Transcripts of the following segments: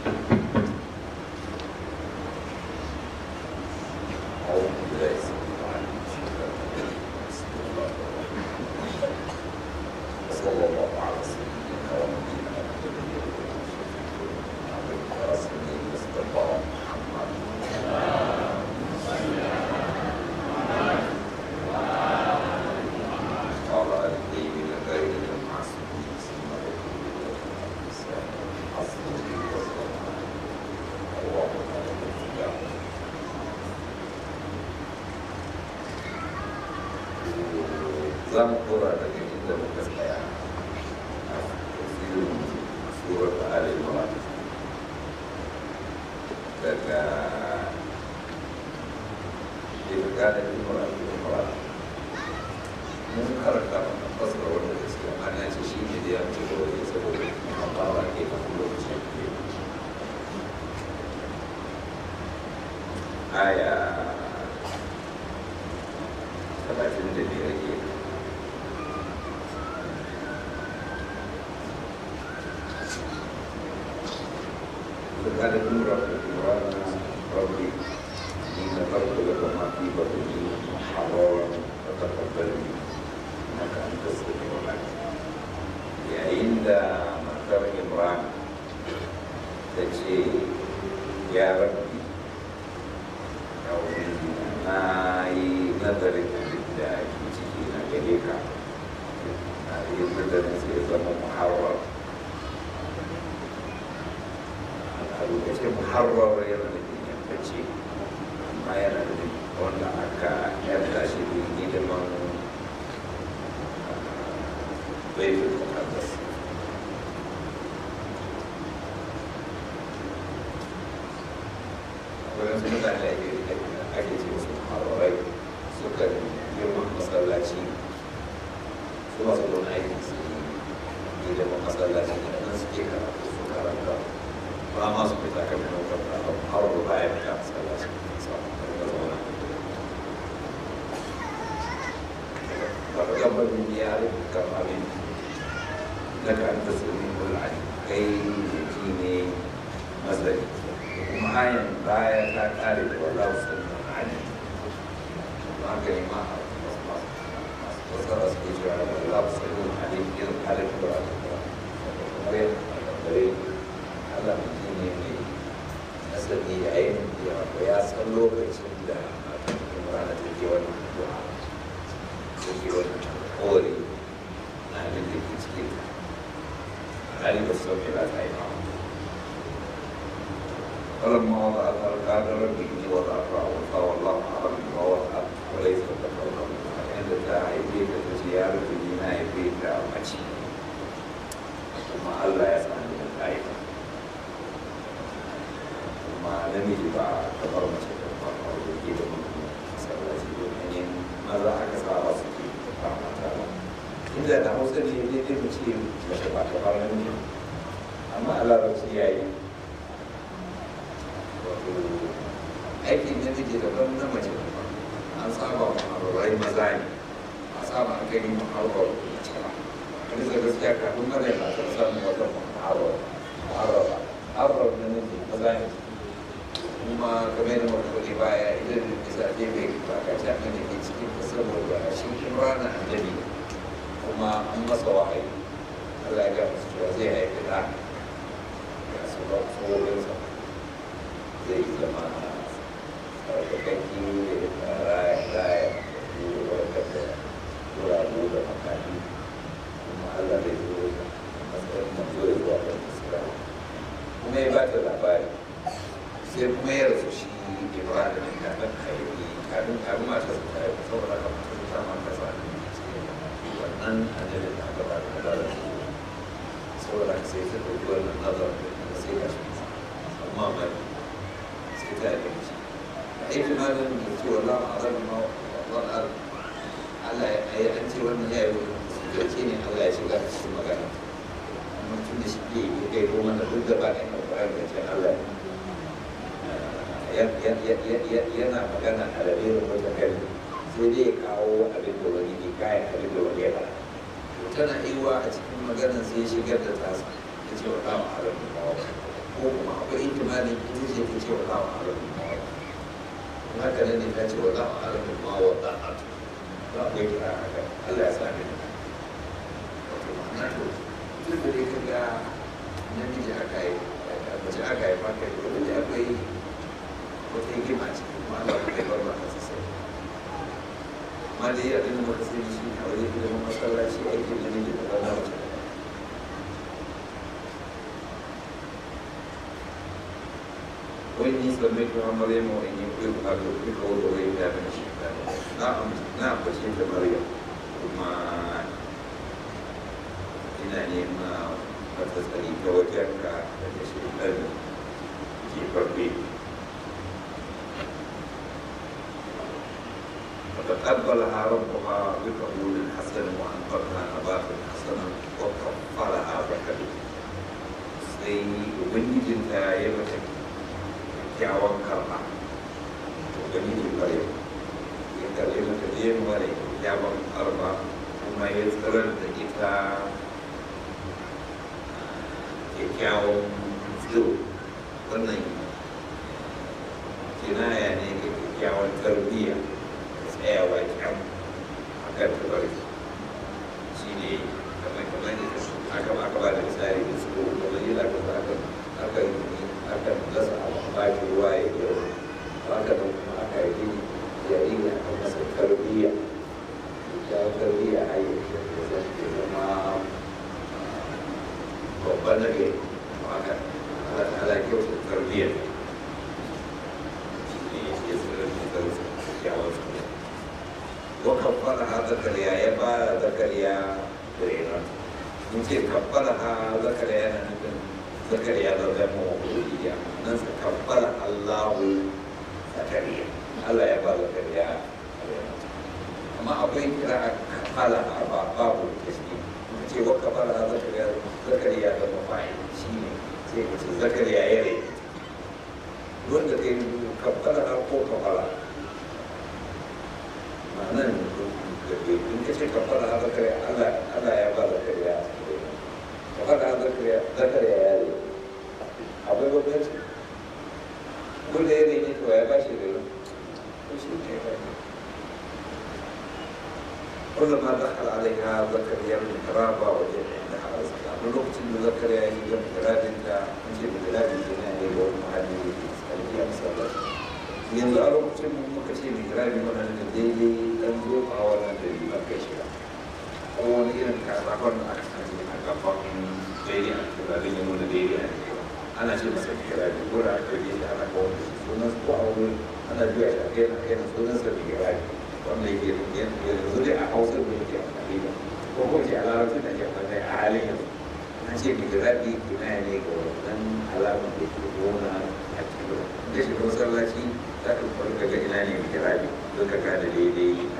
أعوذ بالله السميع العليم من الشيطان الرجيم. بسم الله الرحمن الرحيم. وصلى الله على سيدنا ونبينا محمد ورسوله المصطفى محمد وعلى آله الطيبين الطاهرين المعصومين سيما حسبه وسلم اللهم صل على za mu kora daga inda muka tsaya a tafsirin surar da alimura daga daga da imura da imura mun karanta mana fasara wanda da suke ana ce shi ne da ya ce da wani saboda amma ba ke da lokaci ke aya talatin da biyar ke فقال نور القرآن ربي إن نذرت لك ما في بطني محررا فتقبل مني إنك أنت السميع العليم yayin da matar imran ta ce ya rabbi ya ubangiji na yi nazarin abin da ke ciki na gare ka na yi nazarin sai zama muharrar a lokacin muharrar yana da yankacce amma yana da wanda aka yarda shi da hidiman laifin muqaddas wurin su mutane ake ake ce musu muharrarai suka girma masallaci su masu don aiki su yi hidiman masallaci da nan suke karatu su karanta ba ma su fita kan yana kwanta har da baya fita masallaci samun karkar zauna daga gabanin ya rubuta abin na ka an tasiri mul'ani kai jiki ne mazari kuma ayan baya ta kare da wallahu sallan ali ma ka yi ma wasu da suke cewa wallahu sallan ali irin halin da ba kamar yadda gare Allah mutum ne mai nasari da ainihin da ya san lokacin da rana take wannan addu'a take wannan kore na abin da ke cikin hali ba su mai ba ta yi ba فلما وضعها قال رب اني وضعتها انثى والله اعلم بما وضعت وليس الذكر عند تعيبيك زيارة دينا يبيك ماشي ثم الله يسمع من الآية ثم namiji ba kamar mace da ba a wuce da masallaci domin maza aka saba su ke ba mata ba inda da hausa ne ne dai mu ce mace ba ta fara namiji amma a larabci ya yi wato aikin namiji daban na mace daban an saba muharrarai maza ne a saba an gani muharrar mace ba wani da gaskiya kafin mara yana kan samun wata muharrar muharrar muharrar na namiji maza ne kuma game da mafi baya idan da bisa ne bai bakaci abin da ke cikin ta saboda shi imrana annabi kuma an masa wahayi Allah ya ga musu cewa zai haifi da ya su ba tsohonsa zai zama sarkakakki da raya raya da warkar da turabu da makani kuma Allah zai zo da matsayin manzo ya zuwa da musulma kuma ya ba ta labari sai kuma ya rasu shi ibrahim kafin haifi kafin kafin mata su ta haifi saboda haka mutum ta ma ta sa wannan annabi da aka ba da da shi saboda haka sai ta ɗauki wannan nazar da sai ga shi amma mai sai ta yi shi a yi tunanin da ce wallah a zan ma wannan Allah ya yi an ce wannan ya yi wani ne Allah ya shiga cikin magana amma tun da shi ke yi kai ko mana duk gaba ɗaya na ƙwarar da ce Allah yana magana a rabirin wata kari sai dai ya kawo abin da wani ne kayan abin da wani ya faɗa tana iwa a cikin maganar sai ya shigar da tasa ya ce wa kama halar da kawo ko kuma akwai ihtimalin ita ce ta ce wa lawa alamun mawa in haka nan ne ta ce wa lawa alamun mawa da a to akwai kira haka Allah ya sa ni wato ma'ana to duk da dai kaga namiji aka yi mace aka yi maka yi wani akwai wata hikima ce kuma Allah bai bar ba ta sai ma dai abin da muka sani shi a wajen ilimin masallaci aikin namiji da ba na mace وإني سميتها مريم وإني أعيذها بك وذريتها من الشيطان نعم نعم بشيت مريم وما ina nema wata tsari ta wajenka daga shaitan jefaffe فتقبلها ربها بقبول حسن وانفقها نباتا حسنا وكفرها بكبير sai ubangijinta ya mata kyakkyawan karɓa ubangijin bare ya karɓi mata yin mara kyakkyawan karɓa kuma ya tsirar da ita kyakkyawan tsiro wannan kinaya ne ga kyakkyawan tarbiyya da tsayawa kyan a kan tabari shi ne kamar kamar da aka aka ba da misali da su kamar yi aka aka aka aka dasa abu a baki ruwa ya yi haka nan kuma aka yi jariri aka masa tarbiyya kyakkyawan tarbiyya a yi da zama babban nage haka ala kyautar tarbiyyar ne ya tsirar da kyawar su wa kafara ha zakariya ya ba zakariya rena in ce kafara ha zakariya na nufin zakariya da zama wa kuliya nan sa kafara allahu zakariya allah ya ba zakariya rena amma akwai kira a kafala a babu tasbih ce wa kafara zakariya zakariya da mafai shi ne sai ka ce zakariya ya rai wanda ka yi kafara ko kafara ma'anan in ka ce kafara zakariya Allah ya ba zakariya kafara zakariya zakariya ya rai akwai gwamnati wanda ya rai ne to ya ba shi rai ko shi ne ya ba shi كلما دخل عليها زكريا المحراب وجد عندها رزقا من وقت ان زكريا يجي محراب انت نجي محراب الجنان يقول محل يسالني امثال yanzu a lokacin mun muka ce mai kirabi wannan da daidai dan zofa wannan da yi maka shiga ko wani irin kasafon da aka sani a gaban daidai a kirabi ya nuna daidai a cewa ana ce masa kirabi ko da aka yi shi ana kawo da shi sunan ko a wurin ana biya shi a kai na kai na sunan sa mai kirabi wanda yake yanzu dai a hausar da yake amfani da ko ko ce a larabcin da ke amfani a halin yanzu na ce mai kirabi kina ne ga wannan alamun da ke gona a cikin da shi masallaci za ka farka ga ina ne mai kirabi don ka gane daidai a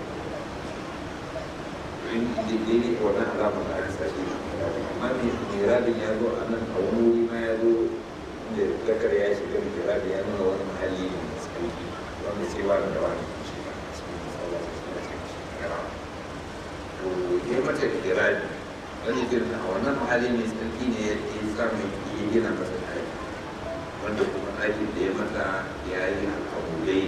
in daidai wannan alamar da aka sashi amma mai kirabin ya zo a nan a wani wuri ma ya zo da zakar ya shiga mai kirabi ya nuna wani mahalli ne mai tsarki wanda sai wani da wani to ya mata kirabi wani girma a wannan mahalli mai tsarki ne ya samu ya gina masa ɗaki wanda kuma ɗakin da ya mata ya yi al'amulai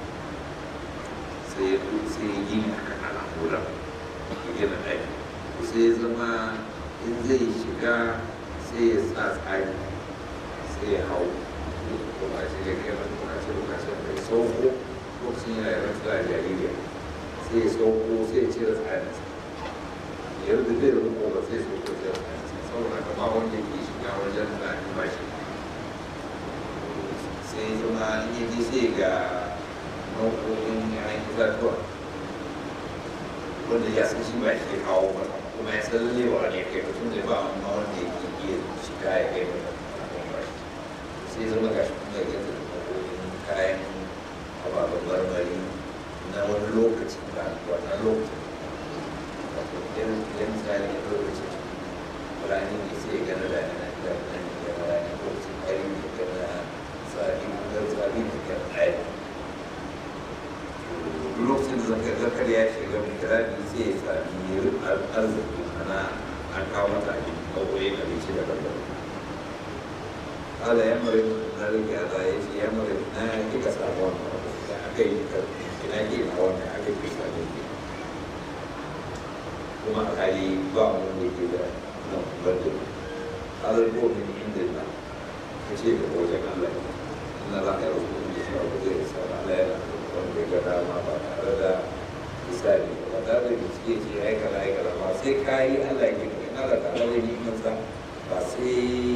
sai ya sai ya gini a kan al'amuran ya gina ɗaki sai ya zama in zai shiga sai ya sa tsari sai ya hau kuma shi ya kai wani lokacin lokacin da ya sauko lokacin yana yi rantsuwa a jaririya sai ya sauko sai ya cire tsarinsa yadda zai rubo ba sai sauko cire tsarinsa saboda kama wanda ke shiga wajen da ba shi sai zama in ji sai ga nau'o'in yayin itatuwa wanda ya san shi ba shi kawo ba kuma ya san lalle wa ne kai mutum da ba amma wanda yake iya shiga ya kai mata ba sai zama ga shi kuma ya gata da nau'o'in kayan ababen marmari na wani lokaci ba wannan lokacin wato idan idan misali ya lokacin rani ne sai ya gana da yana da nan ya rani lokacin kari ne gana tsari da tsari da kan ɗaya lokacin da zakar ya shiga mai kirabi sai ya sami arziki ana an kawo mata abin ɗaukoyin abinci da daban ala ya mare na rike a tsaye shi ya mare na kika samu wannan abu da aka yi ka ina ke na wannan aka yi sa ne ke kuma a kali ba mu da ke da nan bada halar ko min inda na ka ce da wajen Allah ina za ka yi rubutu da shi abu zai sa Allah yana wanda ya ga dama ba tare da misali ba tare da bincike ce ya yi kaza ya kaza ba sai ka yi Allah ya ke ina da tare da ni masa ba sai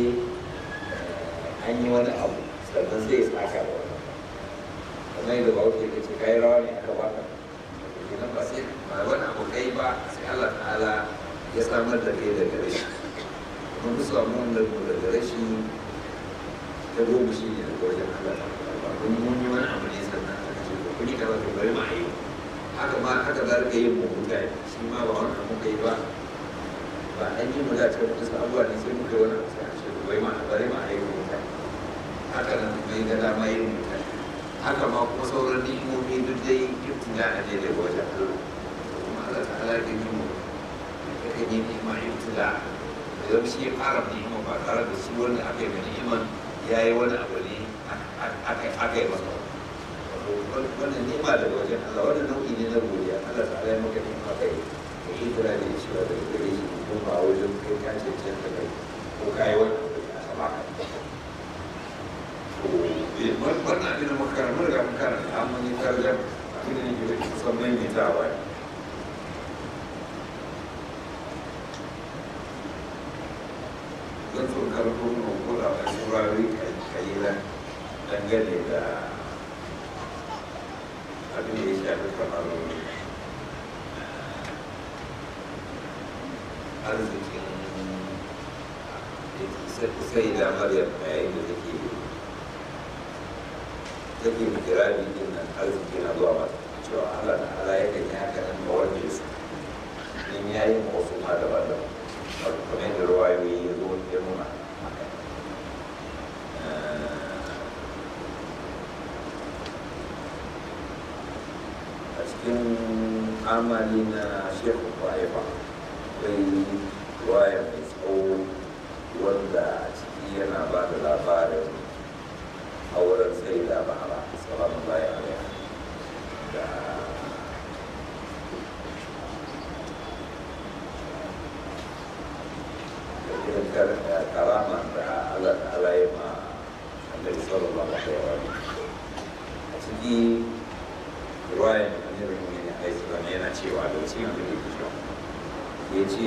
an yi wani abu sannan sai ya saka da wani kamar yadda ba wuce ce kai rawa ne aka baka idan ba sai ba wani abu kai ba sai Allah ta'ala ya samar da kai daga rashi kuma duk samu wannan daga rashi ta goma shi ne daga wajen Allah ba kun mun yi wani abu ne sannan aka ce ko kun yi kaza to bari ma yi haka ma haka za ka yi mu mutane shi ma ba wani abu kai ba ba an yi mu da cikin wasu abubuwa ne sai muka yi wani abu sai a ce bari ma bari ma yi mu mutane haka nan mai ga dama yin mutane haka ma kuma sauran ni'imomi duk dai ibtida a ne daga wajen Allah kuma Allah ta'ala ya yi mu ya kan yi ni'ima ibtida da zama shi ya fara ni'ima ba tare da shi wanda aka yi mai ni'iman ya yi wani abu ne aka yi masa wannan ni'ima daga wajen Allah wannan nau'i ne na godiya Allah ta'ala ya maka ni'ima kai ka yi kira da cewa daga gare shi ko ba wajen kai ka ce can da kai ko ka yi wani abu da aka baka wannan abin da muka karanta riga muka karanta an mun yi tarjam abin da nake da kusan maimaitawa ne zan so karfo mu ko da a saurari kalilan dangane da abin da ya shafi kamar arzikin sai da maryam yayin da take take mikirari din nan arziki na zuwa mata cewa Allah na Allah ya kan yi haka nan ba wanda su in ya yi ma wasu ma daban daban wato kamar yadda ruwayoyi ya zo ya nuna haka a cikin amali na shekhu kwaifa akwai ruwaya mai tsawo wanda a ciki yana ba da labarin auren sai da bahara salamun layi alaiha da irin karama da Allah ta'ala ya ma annabi sallallahu alaihi wa a ciki ruwayan annabi mu'minin alaihi salam yana cewa da cikin abin da yake cewa ya ce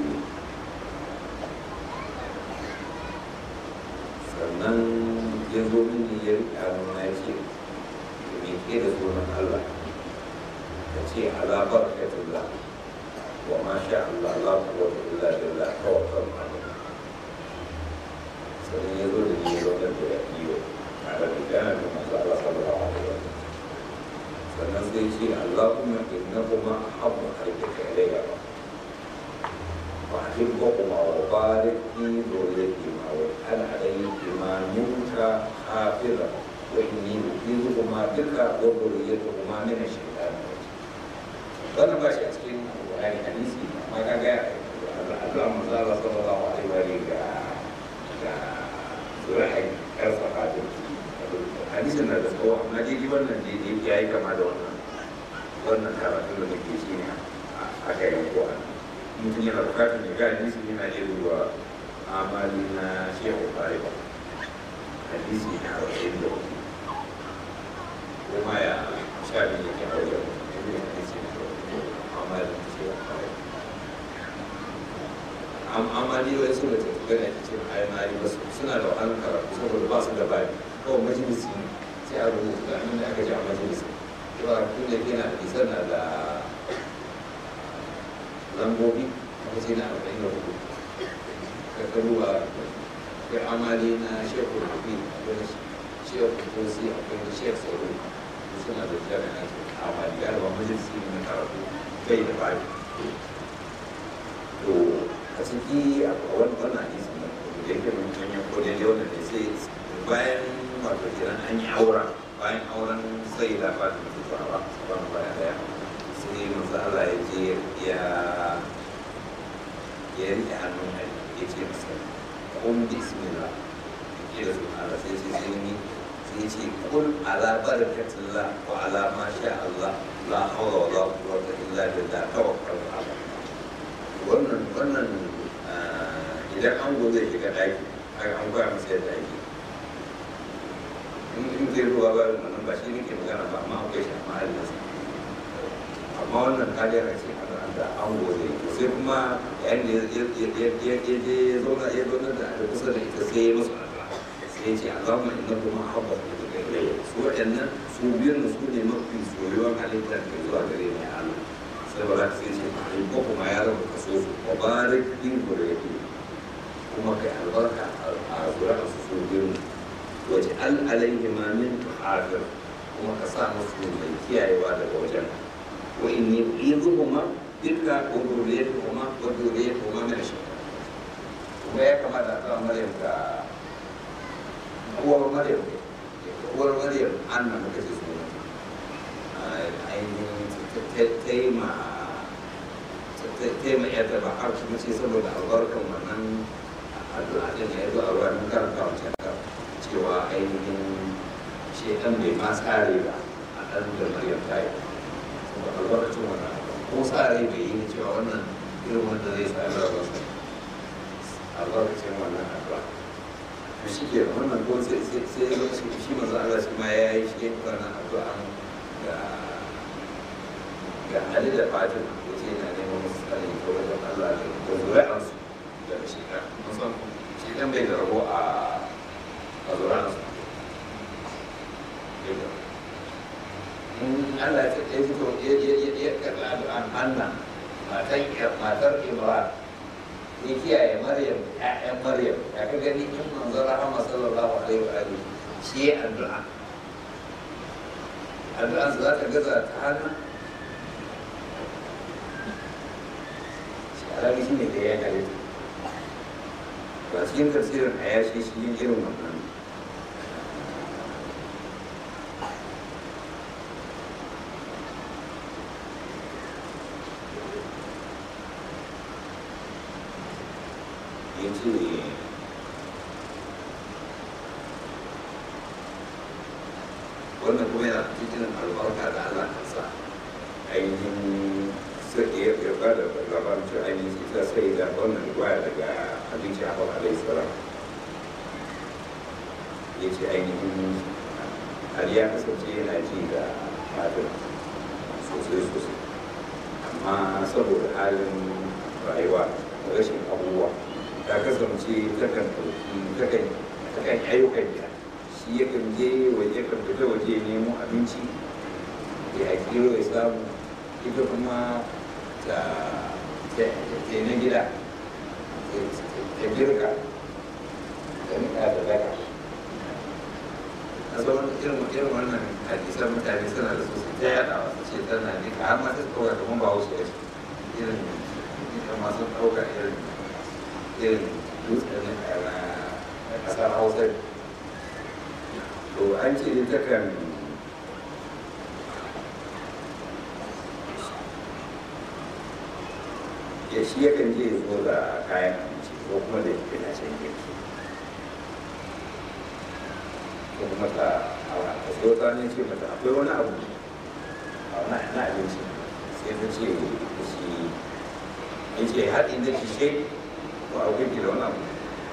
sannan ya zo mini ya riƙa nuna ya ce me ke da sunan Allah ka ce ala barakatullah wa ma sha Allah la quwwata illa billah tawakkal alaihi sannan ya zo da ni ya zo da ya iyo tare da gana da manzo Allah sallallahu alaihi wa sannan sai ce Allahumma innahuma ahabbu khalqika ilayya وأحبهما وبارك في ذريتهما واجعل عليهما منك حافظا وإني أعيذهما بك وذريتهما من الشيطان wannan ba shi a cikin Qur'ani hadisi amma ka ga Allah manzo Allah sallallahu alaihi wa alihi ga ga zuri'ai karfa hadin hadisin na da tsawo amma dai wannan dai ya yi kama da wannan wannan karatu da muke shi ne aka yi ko an mutum yana bukatar ya ga hadisi yana iya zuwa amali na shehu ba hadisi na arba'in da hudu kuma ya sha biyu yake a wajen mutum hadisi na amali na shehu barewa amali wai suna ta gana ta ce amali ba suna da wahalar karatu saboda ba su da bani kawai majalisi sai a rubuta da da aka ji a majalisi yawa tun da yana da isar na da lambobi a ce na arba'in da hudu ka karuwa akwai amali na shekul hafi akwai shekul tosi akwai da shekul sauro suna da jami'a amali galiba majalisi ne na karatu bai da bani to a ciki a wannan hadisi ne da yake mun yanyan ko da yau da sai bayan wato kenan an yi auren bayan auren sai da fatima ta tsawa sabon bayan daya sai manzo Allah ya je ya ya rike hannun Ali ya ce masa kun bismillah ce da suna Allah sai ce sai ni sai ce kul ala barakatillah wa ala ma sha Allah la hawla wa la quwwata illa billah tawakkal ala wannan wannan idan an go zai shiga daki an koya masa yadda ake in zai ruwa ba wannan ba shi nake magana ba amma akwai shi amma halinsa amma wannan kariyar ce da an gode sai kuma yayin da ya je zauna ya zauna da da kusa da ita sai ya musu sai ya ce a zama ina kuma habba da gare su waɗannan su biyun da su ne mafi soyuwar halitta da zuwa gare ni Allah sai ba za ka sai ce in ko kuma ya raba kaso su wa barik din gurbi kuma kai albarka a zuri'a su su biyun waje al alaihi ma min tuhafir kuma ka sa musu mai kiyayewa daga wajen wa inni uizuhuma duka waduriyatuhuma waduriyatuhuma min shaitan kuma ya kamata a kawo maryam ga uwar maryam uwar maryam anna muka ce suna ainihin ta yi ma ta yi ma yadda ba har kuma ce saboda albarkan wannan addu'a din ya zo a ruwa mun karanta wancan cewa ainihin shaitan bai ma tsare ba a ɗan da maryam ta yi saboda albarkacin wannan ko sa rai bai yi cewa wannan irin wanda zai sami rabar sa albarkacin wannan addu'a to shi ke wannan ko sai sai sai ya shi shi manzo Allah shi ma ya yi shi wannan addu'a ga ga Ali da Fatim ko ce yana neman musu tsari ko wajen Allah da da zuri'an su da shi ka musan shi dan bai da rabo a a zuri'an su Allah ya ya fito ya ya ya ya karɓi addu'an Hanna matar matar Imran ya kiyaye Maryam ƴaƴan Maryam ya ka gani in manzon Rahama sallallahu alaihi wa alihi shi ya addu'a addu'an za ta gaza ta Hanna shi alaƙi shi ne da ya halitta ba cikin tafsirin a yashi shi yin irin wannan ya ce wannan kuma yana cikin albarka da Allah ka sa ainihin sai ya yarda da labarin cewa ainihin ita sai da wannan riwaya daga abinci a hawa alaihi salam ya ce ainihin Ali ya kasance yana ji da matan sosai sosai amma saboda halin rayuwa da rashin abubuwa ta kasance takan takan takan ayyukan gida shi yakan je waje kan fita waje nemo abinci ya kiro ya samu ita kuma ta ta na gida ta girka ta nika da daga a zaman irin irin wannan hadisan mutane suna da sosai ta yada wasu ce tana nika har ma ta ɗauka kamar ba wasu irin ita masu ɗauka irin irin dutsen na kasar hausa to an ce ne takan ya shi yakan je zo da kayan abinci ko kuma da yana can girki ko kuma ta a so ta ne ce mata akwai wani abu a wani na abinci sai ta ce da shi in ce har inda ki ce ko akwai ki da wani abu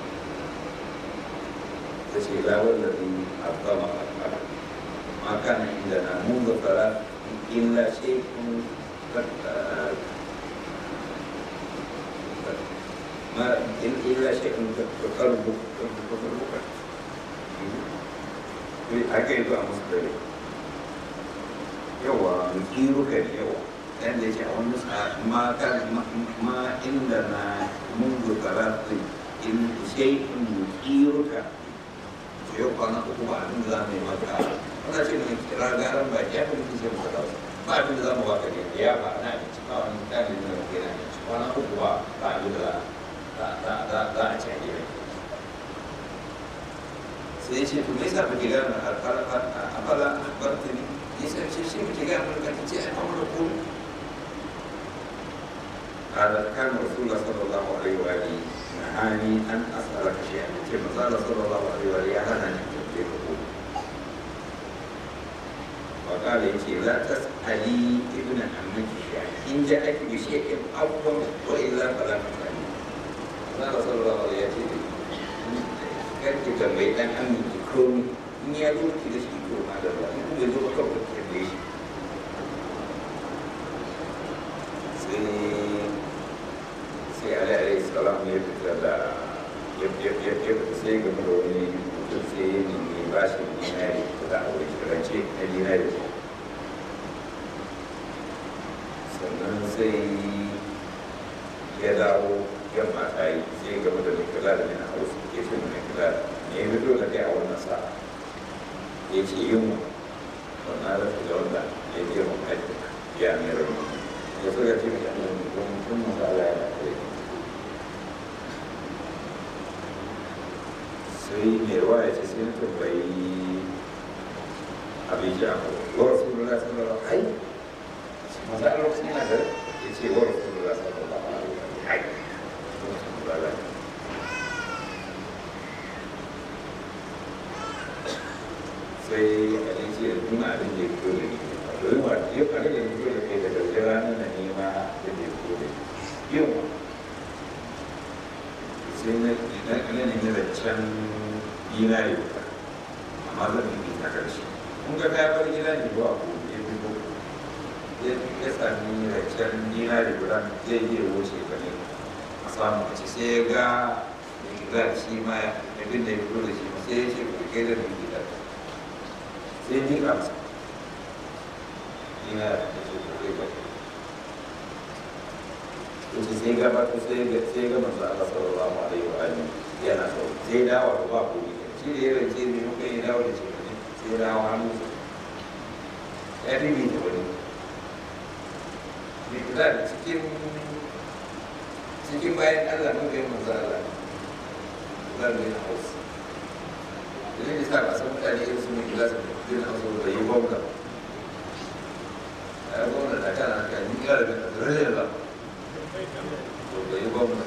ta ce la wallazi abdama ma kana inda na mun ga fara illa shay'un ما إلا شيء تقربك تقربك أكيد مصدر يوا نكيرك يوا dan da ce a wani ma kan ma inda na mungu karatu in sai in kiruka to yau kwana uku ba abin da za mu yi maka wanda ce ne kira garan ba ya fi sai mu kada ba abin da za mu baka ne ya ba na abinci ba wani mutane da ke na abinci kwana uku ba ba abin da za a ci a gida sai ce to me yasa ba ki gane afala bartani yasa ce shi muke gane mun kan ce ai amma ko هذا كان رسول الله صلى الله عليه واله nahani an asala ka shi ce maza da sallallahu alaihi wa ya hana ni tambaye ka ko wa kala yace la tasali ibn ammaki shi in ja ake bi shi in abban wa illa fala tasali maza da sallallahu alaihi ya ce karki tambayi dan ammaki komi in ya zo ki da shi ko ma da ba in kuma zo ka ka tambaye shi sai sai ali alaihi salam ya fita da ya ya ya ya sai game da wani mutum sai ya nemi bashin dinari da a wuri rance na dinari sannan sai ya dawo yamma ta yi sai game da mai kula da mai na hausa ke shi mai kula da me ya fito da kai a wannan sa ya ce yunwa wannan rafi da wanda ya girma kai ya mai rauni ya so ya ce mai annabi don kun masala ya da kai sai mai ruwa ya ce sai na tambayi abin jamu wa rasulullah sallallahu alaihi wasallam maza a lokacin yana da ya ce wa rasulullah sallallahu alaihi wasallam sai a yi ce nuna abin da ya fito da ni domin wa ya fara da fito da kai daga wajen ranar na nema da ya fito da ni yau sai na na nemi zancen dinari amma zan yi ta karshe kun ga ya bar gida ne ba ku ya fi ko ya sami zancen dinari guda zai iya wuce ka ne a samu a ci sai ya ga za shi ma abin da ya fito da shi sai ya ce ku kai da mai gida sai ni ka masa ina da su ko kai ba to sai sai ga ba to sai ga sai ga manzo Allah sallallahu alaihi wa alihi yana so sai dawo da ba ku shi da yaran ce ne muka yi dawo da shi ne sai dawo hannu ya bi da wani ne kula da cikin cikin bayan Allah muka yi manzo Allah zan yi hausa idan ya sa ba san mutane irin su mai gilasa da kudin hausa da yi gwamna a yi gwamna da kana haka ni kira da kan rage ba to da yi gwamna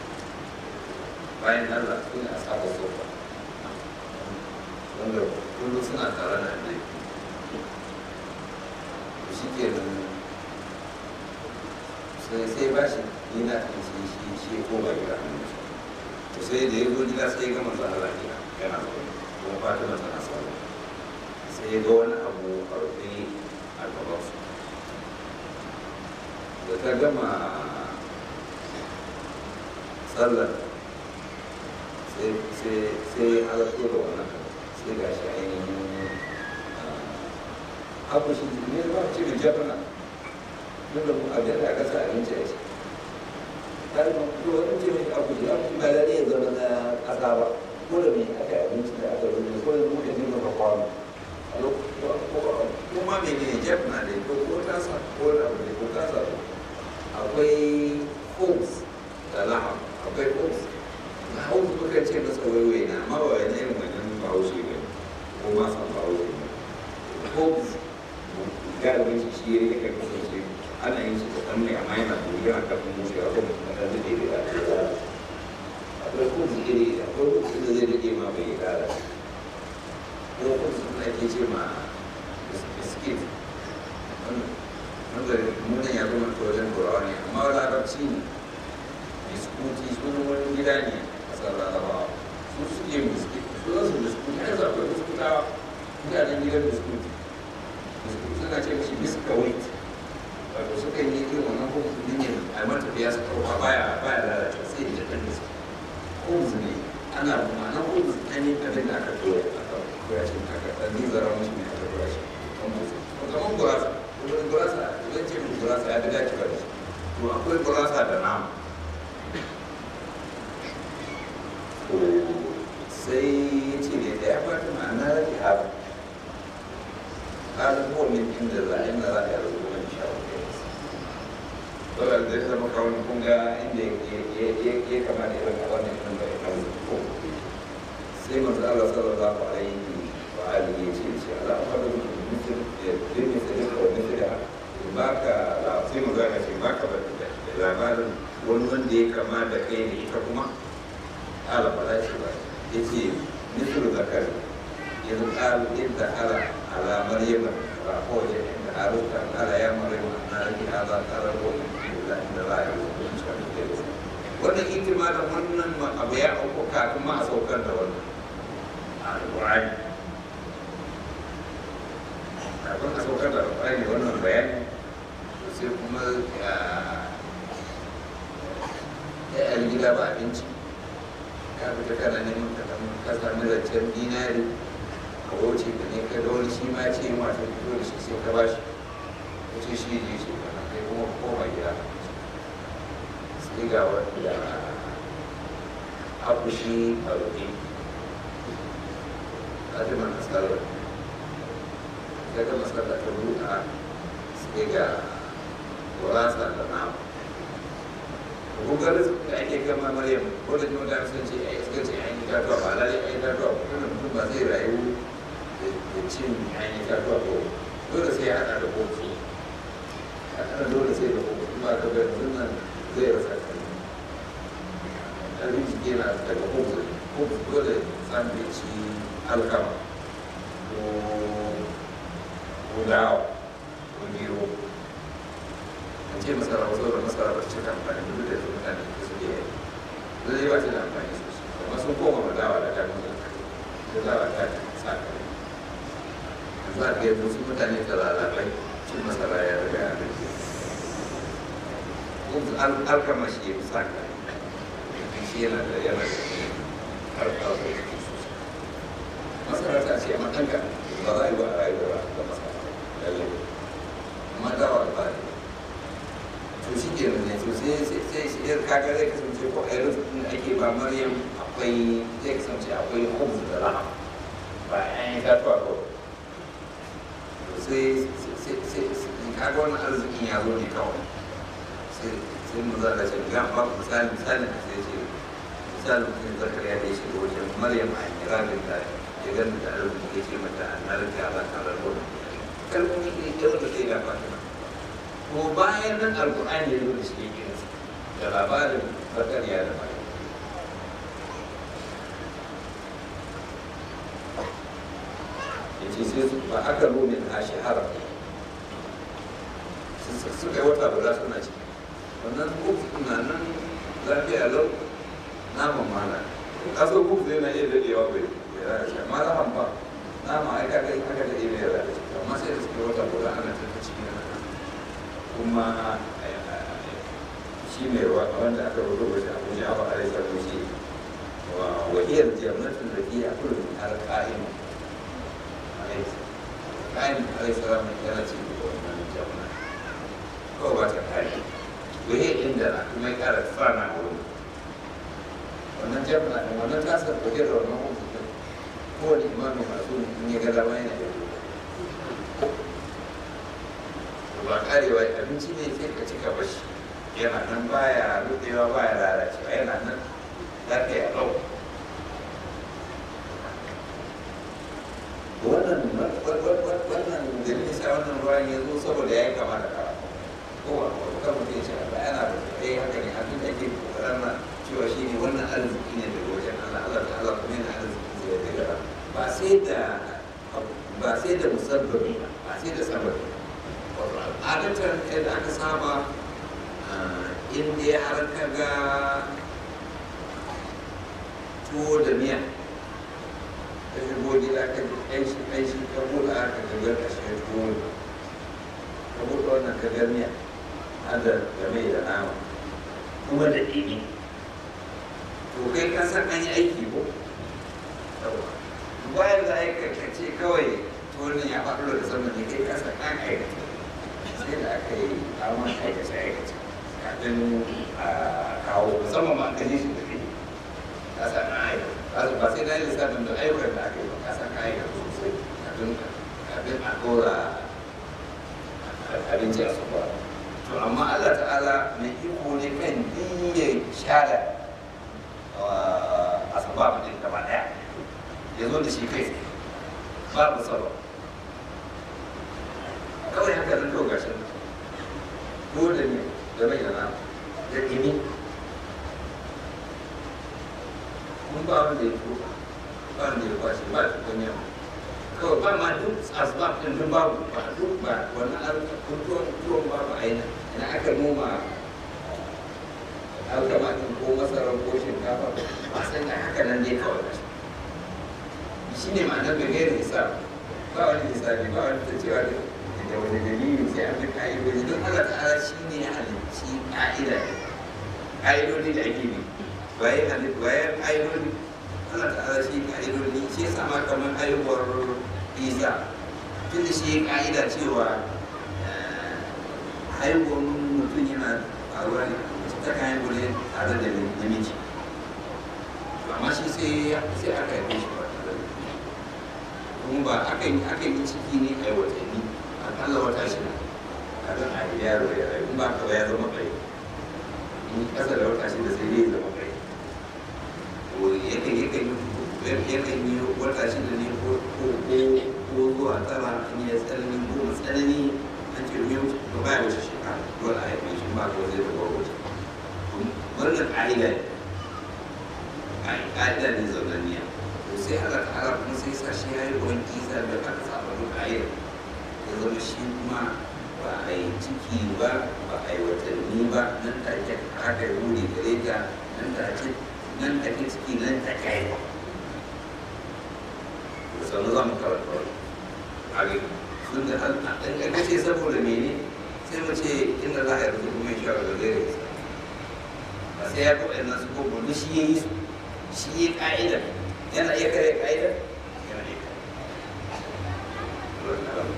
bayan Allah su ne a saba sofa wanda kullum suna tare na da to shi ke nan sai sai ba shi ni na kan shi shi shi ko ba gida hannu to sai da ya zo gida sai ya gama zuwa Allah gida yana zaune kuma fatima tana sauri sai ya ga wani abu a rufe a gaban su da ta gama sallar sai ya halarto da wannan sai ga shi ainihin abu shi ne ba ce da jabana duk da a da aka sa abinci a ciki har ma ko wani ce mai abu ya ba da ya zama na ƙasa ba ko da mai aka yi abinci da aka rubuta ko da muka ne maka kwano kuma mai ne jef na da ko ko tasa ko da abu ne ko tasa akwai homes da laham akwai homes na homes muka ce masa waiwai na amma ba wani irin wannan bahaushe ne ko ma san bahaushe ne homes galibin shi shi ya kan kasance ana yin shi da ɗan mai amma yana da yana kafin musu ya kuma da ɗan da ɗaya da ɗaya akwai kuma iri akwai kuma da zai rage ma bai kara ko kuma suna ake ce ma biskit wanda munan ya zama ta wajen turawa ne amma larabci ne biskuti sunan wani gida ne a ƙasar larabawa su suke biskit su zasu biskuti har zaɓar biskutawa mutanen gidan biskuti biskuti suna ce mishi biskawait wato suka yi irin wannan kuma su ne a matafiya su ɗauka baya baya lalata sai da ɗan biskit khubz ne ana ma'anar khubz ne abin da aka tura aka koya shi aka ɗan nizara mashi ne aka tura shi kamar gurasa kuma gurasa idan ce mai gurasa ya fi dacewa da shi to akwai gurasa da nama sai ya ce da ya fata ma'ana rafi haɗu هذا هو من عند الله إن الله يرزق من يشاء saboda zai zama kawai kun ga inda ya kama da irin wannan kan da ya kawo ko sai manzo Allah sallallahu alaihi wa alihi ya ce ce Allah fa da mutum ya dinga sai ka wani da baka la sai manzo Allah ce baka ba da labarin wani wanda ya kama da kai ne ita kuma إذ قال إذ دخل على مريم فأخرج عند هاروت قال يا مريم أن لك هذا قال هو إلا إن الله يرزق wannan hikima da wannan abu ya auku kafin ma a saukar da wannan alƙur'ani kafin a saukar da alƙur'ani wannan bayani sai kuma ya yi gida ba abinci ka fita kana neman ka samu ka sami zancen dinari ka wuce ka ne ka da wani shi ma ce ma ta fito da shi sai ka ba shi ka ce shi ne shi kana kai kuma koma gida sai ga wanda akushi a rufe fatima na tsarar ya ga matsala ta buɗa sai ga gurasa da nama kokarin da ake gama maryam ko da kuma da sun ce ai suka ce ai itatuwa ba lalle ai itatuwa ko kuma mutum ba zai rayu da cin ai itatuwa ko dole sai ya hada da kofi a kana dole sai da kofi ba ka ga yanzu nan zai rasa kai abin jiki na daga kofi kofi dole san da ci alkama ko ko dawa ko gero an ce masara wasu da masara ba cika amfani duk da su mutane da su ke zai ba ta da amfani sosai amma sun koma ma dawa da kan da dawa ta sa kare yanzu a ga yanzu su mutane da lalabai cin masara ya riga ya rage kuma alkama shi ya fi sa kare shi yana da yana da harkar da ya sosai masara ta ce amma ɗanka ba za a yi ba a rayuwa da masara lallai amma dawa ba ne to shi ke ne to sai sai shi yar kaga zai kasance ko a yanzu da ake ba maryam akwai zai kasance akwai hobbs da rahama ba an yi tatuwa ko to sai sai sai kaga wannan arzikin ya zo ne kawai sai sai mu zaka ce ga ba misali misali sai ce misali mutum zakariya da ya shiga wajen maryam a kirabin da ya gani da arziki ya ce mata an narka ala kalar gudu kalmomi ne da wanda sai ga fatima ko bayan nan alkur'ani ya zo da shi yake da labarin zakariya da bayan ya ce sai ba aka rome a shahara suka yi wata guda suna ciki wannan kofi na nan lafiya lau naman mana kaso kofi zai na iya daɗewa bai lalace amma lahan ba nama ai kaga aka daɗe bai lalace amma sai da suka yi wata guda ana tafi ciki na kuma shi mai wanda aka rubuta wajen abu ya ba a rai sarki shi wa wahiyar jannatin da iya kullum har ka'in ka'in alai salam yana ce da wannan janna kawai ba ta kare wahiyar inda na kuma ya kara tsana wurin wannan janna da wannan tasar wahiyar da wannan hukumin kowane imamin masu in ya ga dama yana da ba karewa abinci ne sai ka cika bashi yana nan baya rudewa baya lalacewa yana nan lafiya lau wannan wannan dalilin sa wannan ruwan ya zo saboda ya yi kama da kara ko ba ko kan mutum ya ce ba yana da ɗaya haka ne abin da ke kokarin na cewa shi ne wannan arziki ne daga wajen Allah Allah ta Allah kuma yana arziki zai daga ba sai da ba sai da musabbabi ba sai da sababi adatan yadda aka saba inda ya har ka ga tuwo da miya ta shigo gida ka ji ƙanshi ƙanshi ka buɗe aka gagar ka shi tuwo ka buɗe wannan ka ga miya hada da mai da nama kuma da ɗini to kai ka san an yi aiki ko bayan da aika ka ce kawai tuwon ya faɗo da sama ne kai ka san an aikata sai da aka yi amon aikace aikace kafin a kawo musamman ma ka ji shi da kai ka san an aikata ba sai na yi lissafin da ayyukan da aka yi ba ka san ka aikata sosai kafin kafin a dora abinci a sofa to amma Allah ta'ala mai iko ne kan diya share a sababa din gaba daya ya zo da shi kai babu sababa kawai haka nan kawai gashin ko da ne da mai da nama da ɗini mun ba wanda ya ko ba wanda ya kwashe ba ta kunya kawai ba ma duk asbab din duk babu ba duk ba wannan alkakun tuwon tuwon babu aina ina aka noma alkama din ko masarar ko shinkafa ba sai ga haka nan dai kawai shi ne ma'anar da gairin hisab ba wani hisabi ba wani ta cewa da wani dalili sai an bi ka'idoji don Allah ta'ala shi ne ya halicci ka'ida ka'idodi da ake bi bayan halittu bayan ka'idodi Allah ta'ala shi ka'idodi shi ya sama kamar haihuwar isa tun da shi ka'ida cewa haihuwar mutum yana faruwa ne ta kayan gure tare da namiji amma shi sai sai aka yi shi ba tare da kuma ba akan yi akan yi ciki ne a watanni akalla wata shida kafin a yi yaro ya rayu ba ka ba ya zama kai in kasa da wata shida sai dai ya zama kai to yakan yakan yi yakan yi wata shida ne ko ko ko zuwa tara in ya tsanani ko tsanani an ce yau ba ba ya wuce shekara dole a haife shi ba ko zai zama wuce wannan ƙa'ida ne ƙa'ida ne zaunaniya to sai Allah ta'ala kuma sai sa shi ya yi ruwan kisa da aka saba duk ƙa'ida ya zama shi kuma ba a yi ciki ba ba a yi watanni ba nan take aka yi wuri gare ta nan take nan take ciki nan take haifa sannan za mu karanta wani a sun da an ɗan ce saboda mene sai mu ce inda za a yi rubutu mai shawar da zai rai ba sai ya kuɗa nan su ko duk shi ya yi su shi ya ƙa'idar yana iya kare ƙa'idar yana iya kare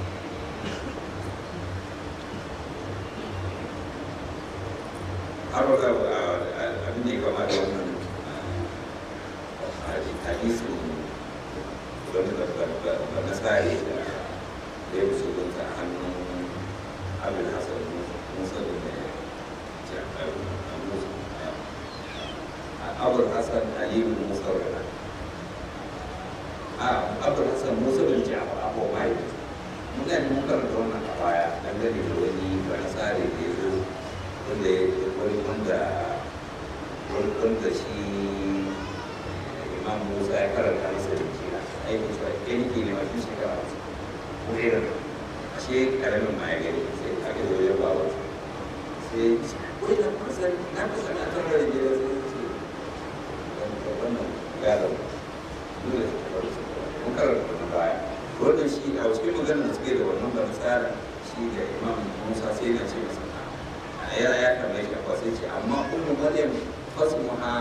har ga abin da ya kama da wannan hadisin wani da na tsari da ya fi sulunta a hannun abin hasan musa da ya abul hasan aliyu musa rana a abul hasan musa bin jafar abu mai muna ne mun karanta wannan a baya dangane da wani ba na tsari da ya zo wanda ya wani wanda wanda shi imam musa ya karanta masa da kira aikin shi ya nike ne mafi shekara wasu ko irin shi karamin ma ya gani sai aka zo ya ba wasu sai wai da kusa na kusa na tara da gida sai ce wannan gadon dole su taɓa su mun karanta na baya wannan shi a wasu maganar da suke da wannan ba tsara shi da imam musa sai na ce masa ya ya kamar shi akwai sai ce amma ummu maryam fasmuha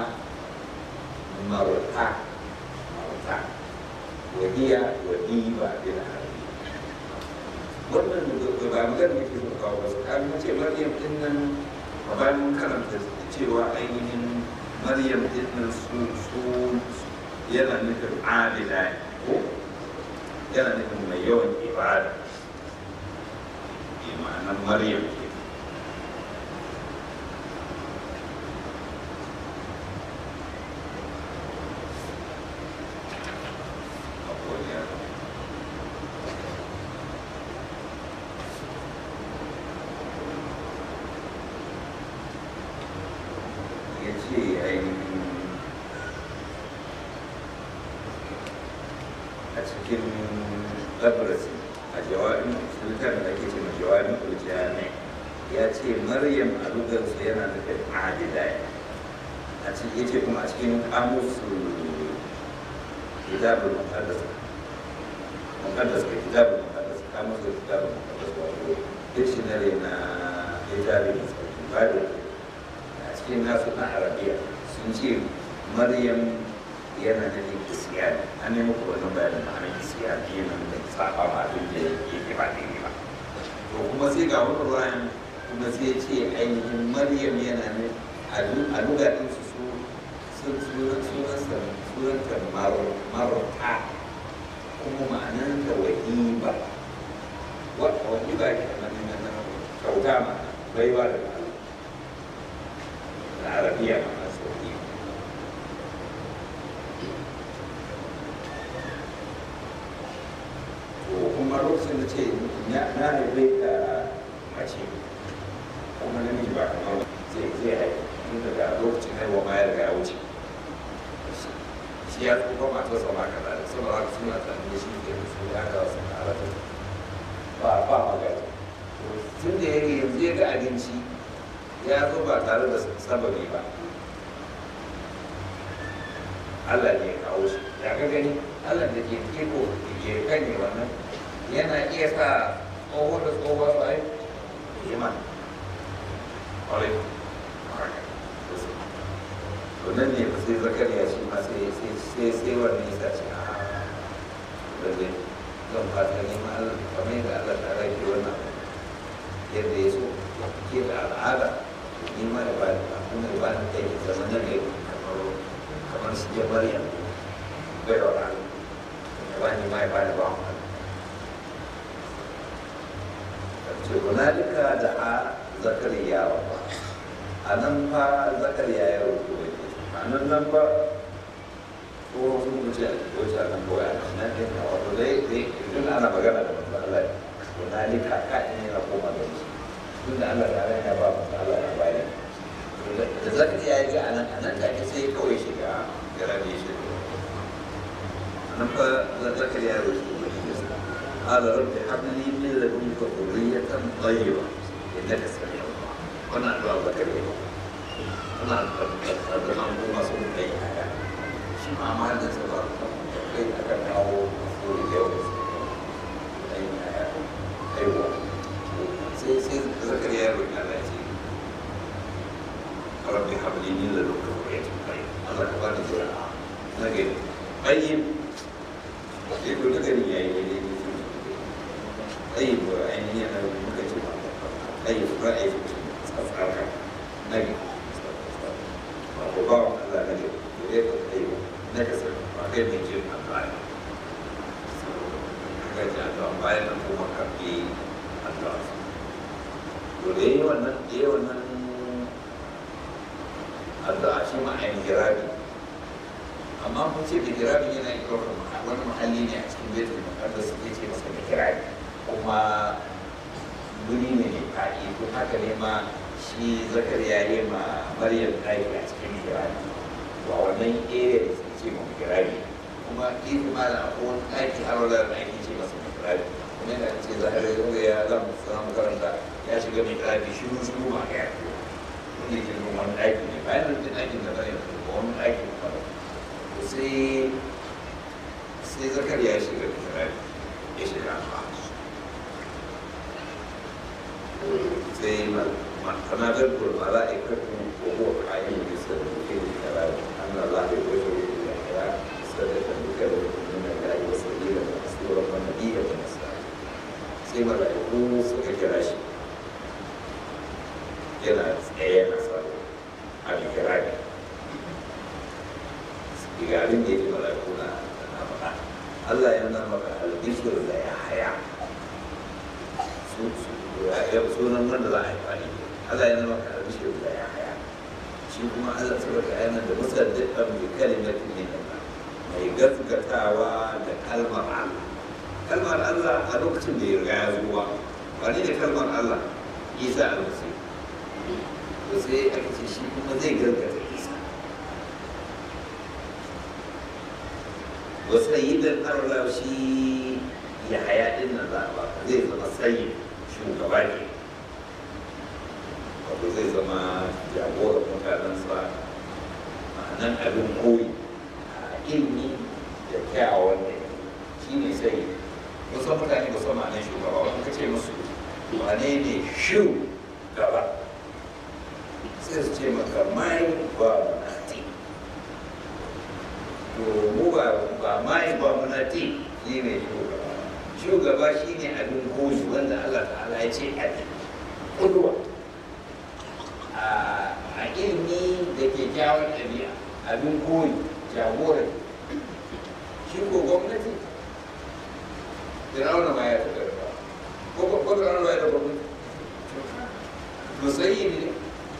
marta marta wahiya wadiba bil arabi wannan ba magana da ke so kawo ba su kan ce maryam din nan ba bayan mun karanta cewa ainihin maryam din nan su su yana nufin adila ko yana nufin mai yawan ibada ma'anar maryam ke cikin labarasi a jawabin sultan da ake ce jawabin kuljami ya ce maryam a lugarsu yana nufin adida a cikin ya ce kuma a cikin kamusu kitabul muqaddas muqaddas ka kitabul muqaddas kamusu kitabul muqaddas wato dictionary na littafin musulmi bible a cikin nasu na arabiya sun ce maryam yana da ne kisiya an nemi ko wannan bayanin ma'anar kisiya biyu nan da saba ma abin da yake ba daidai ba to kuma sai ga wani ruwan kuma sai ce ainihin maryam yana ne a lugaɗin su su sun sunansa sunanta marota kuma ma'anar da wahiba wahiba ke nan na kauta ma baiwa da da arabiya ma kuma lokacin da ce na haife ka mace kuma namiji ba kamar zai zai haife tun daga lokacin haihuwa ma ya riga ya wuce shi ya tsufa matarsa ma kaza da saboda haka suna tsanin da shi ke ya zo ba tare da sababi ba Allah ne ya kawo shi ya ga gani Allah da ke iko da ke kanye wannan yana iya sa tsoho da tsoho su ai iman ƙwarai to nan ne sai zakariya shi ma sai sai sai wannan ya sa shi a da zai zan fata neman Allah kamar yadda Allah ta rage wannan yadda ya so ke da al'ada ni ma da ba da kuma da ba da kai zama na gari kamar kamar su je maryam bai wa ran da ba ni ma ya ba da ba mu ce hunalika da a zakariya wa ba a nan fa zakariya ya rubu a nan nan ba ko sun wuce ko ta nan ko ya nan ne wato dai dai idan ana magana da manzo Allah hunalika ka ne na koma da shi tunda Allah ta ya ba mu Allah ya bayar da zakariya ya ga anan anan da ke sai kawai shiga garabe shi anan fa zakariya ya rubu قال رب هب لي من لدنك ذرية طيبة إنك سميع الدعاء وانا أدعو زكريا أنا أدعو ما سوف أي حاجة شي ما ما عندنا سبب كي أكن أو مفهول اليوم أي حاجة أيوة سي سي زكريا يقول على شيء رب هب لي من لدنك ذرية طيبة الله كبارك جرعة لكن طيب يقول لك يا طيب يعني أنا ممكن طيب رأي أفعالها نجم وبعض الله نجم يريد طيب نجس وغير نجم أفعال kaji addu'a bayan nan kuma karfi addu'a to da yi wannan da yi wannan addu'a shi ma ayin girabi amma kun ce da girabi yana yi ɗaukar wani mahalli ne a cikin betul muqaddas ya ce masa da girabi kuma guri ne mai faɗi ko haka ne ma shi zakar ya yi ma maryam ɗaki a cikin girani to a wannan area da suke ce ma girani kuma ifi ma da akwai wani ɗaki har wala da ake ce masa girani kuma yana ce zahar ya ya zan sanar makaranta ya shiga mai girani shi mun shigo ma ya wanda ke nuna wani ɗaki ne bayan da ke ɗakin da zai ba wani ɗaki ne ba to sai sai zakar ya shiga da girani ya shiga a زي ما كما تذكر الملائكة وهو قائم بسبب الكلام أن الله يوجه إلى الكلام سادة بكلمة من الله وسبيلا ومسرورا ونبيا ونسلا sai mala'iku suka kira shi yana tsaye na tsaro a bikirani igarin da ya fi mala'iku na faɗa Allah ya nuna maka albishir da ya haya ya sunan wanda za a yi fani Allah ya nuna maka albishir da ya haya shi kuma Allah saboda yana da musaddiqan bi kalimatin min Allah mai gaskatawa da kalmar Allah kalmar Allah a lokacin da ya riga ya zuwa wani ne kalmar Allah Isa almasi to sai aka ce shi kuma zai gaskata Isa wasu sayyidan Allah shi ya haya din nan za a ba zai zama sayyid shugaba ne wato zai zama jagorar mutanensa ma'anan abin koyi a ilmi da kyawawan ne shi ne sai wasu mutane ba su ma'anan shugaba wani ka ce musu wane ne shu gaba sai su ce maka mai ba munati to mu ba ba mai ba munati shi ne shugaba shugaba shi ne abin koyi wanda Allah ta'ala ya ce abin kuduwa a ilmi da ke kyawun ɗabi'a abin koyi jagora shi ko gwamnati Fir'auna ma ya taɓa da ko ko Fir'auna ma ya taɓa gwamnati musayi ne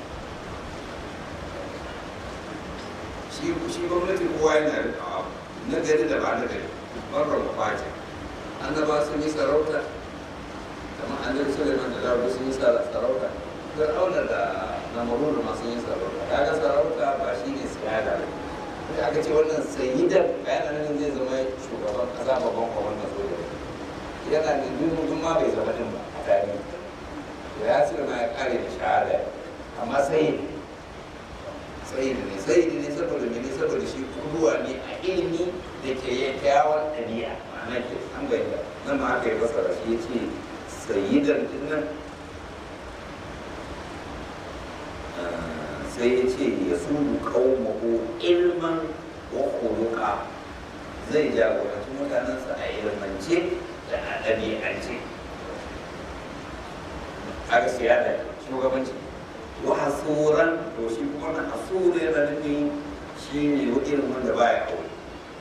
shi shi gwamnati kowa yana da na gari da ba na gari marar mafajin annaba sun yi sarauta kamar annabi suleiman da dawudu sun yi sarauta fir'auna da namarun ma sun yi sarauta ya ga sarauta ba shi ne siyada sai aka ce wannan sayyidan bayanan nan zai zama shugaban kasa babban kwamandan soja yana da duk ma bai zama din ba a tarihi to ya sirma ya kare da shahada amma sai sai ne sai ne saboda mene saboda shi kuruwa ne a ilimi da ke kyakkyawar ɗabi'a ma'ana ke an bayyana nan ma aka yi fasara shi ya ce sayyidan dinnan sai ya ce ya sunu qaumahu ilman wa khuluqa zai jagoranci mutanensa a ilmance da a ɗabi'ance haka siyada shugabanci wa hasuran to shi kuma na hasuru yana nufin shi ne irin wanda baya aure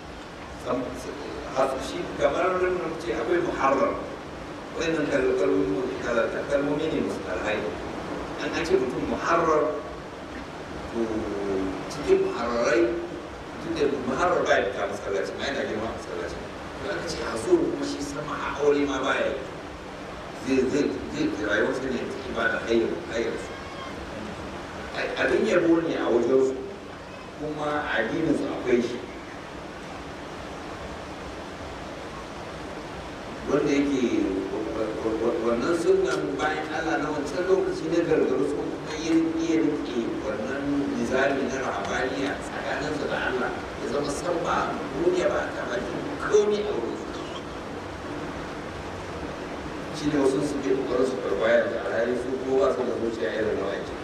shi kamar ce akwai muharram wannan kalmomi ne musu alhai an an ce mutum muharrar to cikin muharrarai duk da muharrar baya da ta masallaci ma yana girma masallaci to aka ce hasuru kuma shi sama a aure ma baya zai zai zai rayuwarsa ne ta ibada hayyar hayyar su abin yabo ne a wajen su kuma addinin su akwai shi wanda yake wannan sunan bayan Allah na wancan lokaci na gargaru su kuma yin iya rike wannan nizami na rahabaniya tsakanin su da Allah ya zama san ba duniya ba ta ba komi a wurin su shi ne wasu su ke kokarin su barbaya da alhali su ko ba su da zuciya irin na wancan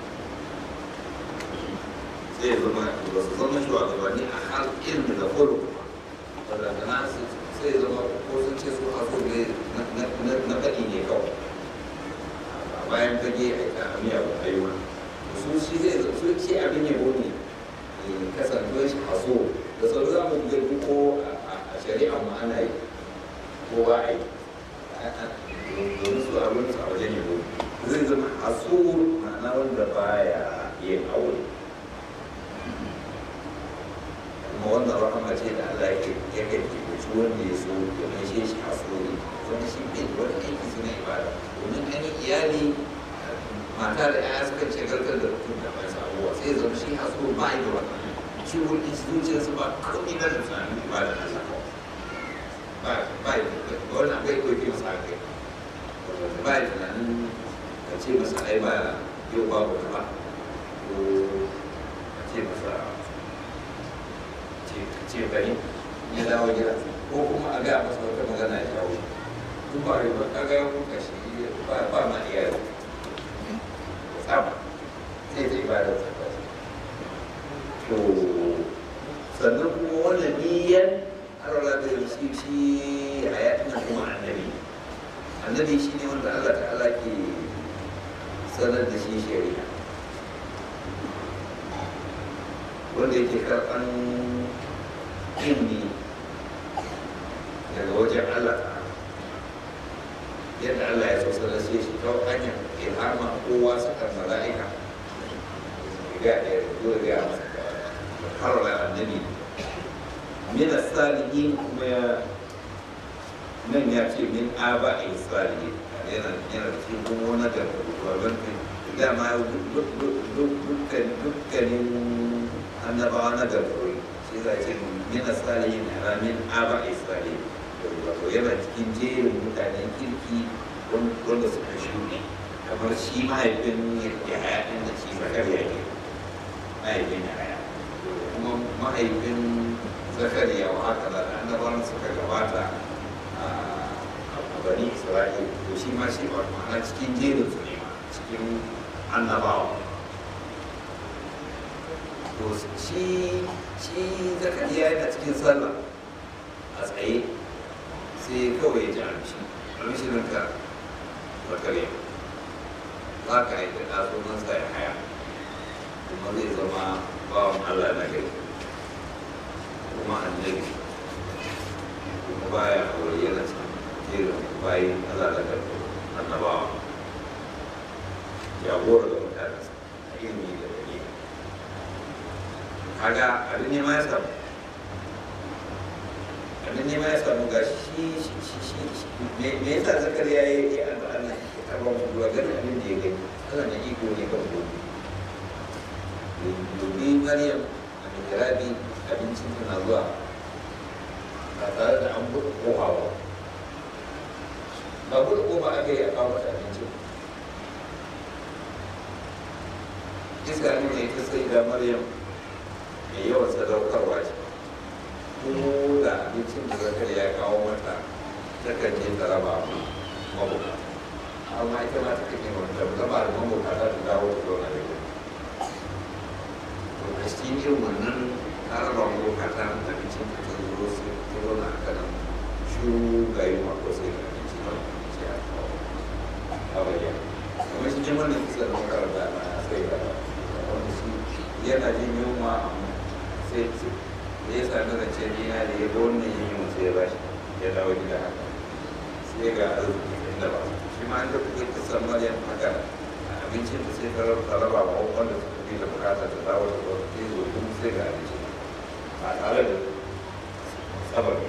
sai ya zama ba su zama shugabanni a hal ilmi da kolo wadda na sai zama ko sun ce su haso ne na faɗi ne kawai a bayan fage a amiya ba ayyuka su shi zai su ce abin yabo ne kasantuwar shi haso da sau za mu gani ko a shari'a mu ana yi ko ba a yi domin su abin su a wajen yabo zai zama haso ma'ana wanda baya yin aure kuma wannan rahama ce da Allah yake yake kibuci wanda ya so ya maishe shi hasuri wani shi bai da wani aiki suna ibada domin an iyali mata da yaya suka ce garkar da mutum da mai sabuwa sai ya zama shi hasuri ba da wannan shi wani zuciyarsa ba kawai ba da tunanin ibada na saka ba ba da wannan bai ɗauke masa kai ba da tunanin ka ce masa ai ba yau babu ba ko ka ce masa ce bari ya dawo gida ko kuma a gaya masa wata magana ya dawo duk ba rai ba kaga ya kuka shi ba ba ma iya yau tsaba sai ta ibada tsaba to sannan kuma wannan niyyar arwala da shi shi a yakin kuma annabi annabi shi ne wanda Allah ta'ala ke sanar da shi shari'a wanda yake karɓan ilmi daga wajen Allah yadda Allah ya so sanar sai shi ta hanyar ilhama kowa sakar mala'ika ga da ya ga masa har da annabi min as-salihin kuma ya nan ya ce min aba a salihin yana yana cikin kuma wani da babban dama dukkanin annabawa na garfuri shi za ce min salihin na min aba isra'il wato yana cikin jerin mutanen kirki wanda suka shuɗe kamar shi mahaifin ya haya ɗin da shi zakariya ne mahaifin ya haya kuma mahaifin zakariya wa haka da annabawan suka gabata a bani isra'il to shi ma shi ba ma'ana cikin jerin su ne cikin annabawa to shi shi zakariya yana cikin sallah a tsaye sai kawai ya ji amshi amshirin ka zakariya za ka yi da ɗazunan sa ya haya kuma zai zama bawan allah na gari kuma annabi kuma baya aure yana cikin jerin bayan allah na gari annabawa jagora da mutane a ilimi da dalili kaga abin ne ma ya samu abin ne ma ya samu ga shi me yasa zakar ya yi ya an Allah ya taba mu duwa gani abin da ya gani Allah na iko ne kan gobe dubi Maryam a mihrabi abincin tana zuwa ba tare da an buɗe kofa ba ba buɗe kofa aka yi a kawo mata abincin iska ne mai ta sai da maryam mai yawan sadaukarwa ce ko da abincin da zakar ya kawo mata takan je ta raba mabuka amma ita ma ta kake wanda ta zama da mabuka za ta dawo ta zauna da ita to a cikin irin wannan ta raba mabuka ta abincin ta ta zo sai ta zauna a kanan shuru ga yi mako sai ga abinci ba sai a kawo a bayyana kamar shi jimar da kusa da makaranta na sai ga wanda shi yana jin yunwa sai da ya sami rance dina da ya ga wannan yin yunwa sai ya bashi ya dawo gida haka sai ga arziki inda ba shi ma inda kuke kusan maryam haka abincin da sai ta raba wa wanda suka fi da bukata ta dawo da wasu ke zo kuma sai ga abinci ba tare da sababi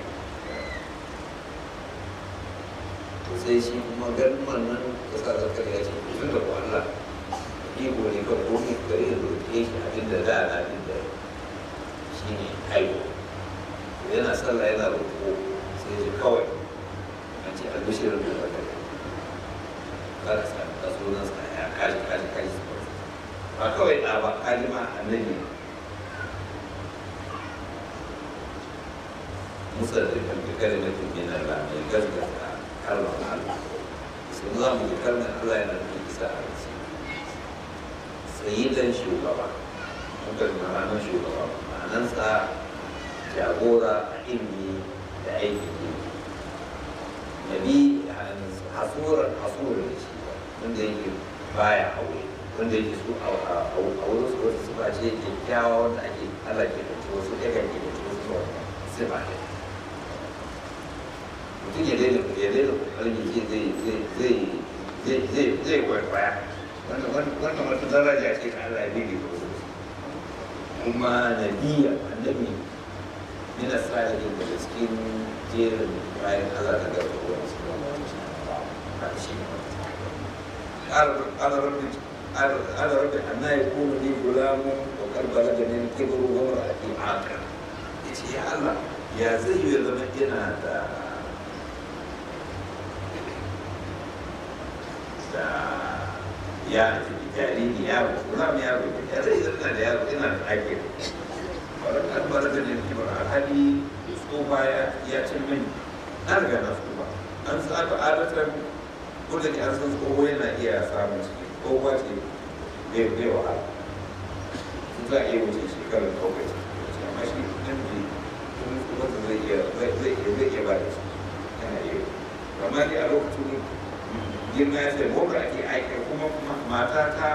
to sai shi kuma ganin wannan kasa zakar ya ce tun da Allah iko ne kan komai gare da roƙe shi abin da da na abin da shi ne haihu yana sallah yana roƙo sai ji kawai an ce albishirin da zaka yi kada sa da sunan sa ya kaji kaji kaji ba kawai ɗa ba kaji ma annabi musa da kan bi kalimatin min Allah mai gaskata kalmar Allah sun za mu ji kalmar Allah yana da isa a rasu sayyidan shugaba muka da ranar shugaba ma'anansa jagora a ilmi da aikin yi nabi hasurar hasurar da shi wanda yake baya aure wanda yake su a wurin su wasu suka ce kyakkyawa wanda ake Allah ke da wasu ya kan ke da wasu ba sifa ne mutum ya daina ya daina kokarin ya ce zai zai zai zai zai kwaikwaya wannan wata daraja ce ta Allah ya bibi ko kuma nabiya annabi yana salihin da cikin jerin bayan Allah ta gaba ko wasu ba shi قال رب قال رب أنا يكون لي غلام وقد بلغني الكبر وامرأتي عاقر yace ya Allah ya zai yi zama ina da da ya jariri yaro gulam yaro ya zai zama da yaro ina da ake wadda kan bala da ne kibar alhali tsofa ya cin mini na riga na tsofa an saba adatar ko da ke an san tsoho yana iya samun ciki tsohuwa ce bai bai wahala za a iya wuce shekarar kawai amma shi nan ne wanda zai iya zai iya zai iya ba da shi yana iya amma dai a lokacin girma ya ce mawar ake aikar kuma mata ta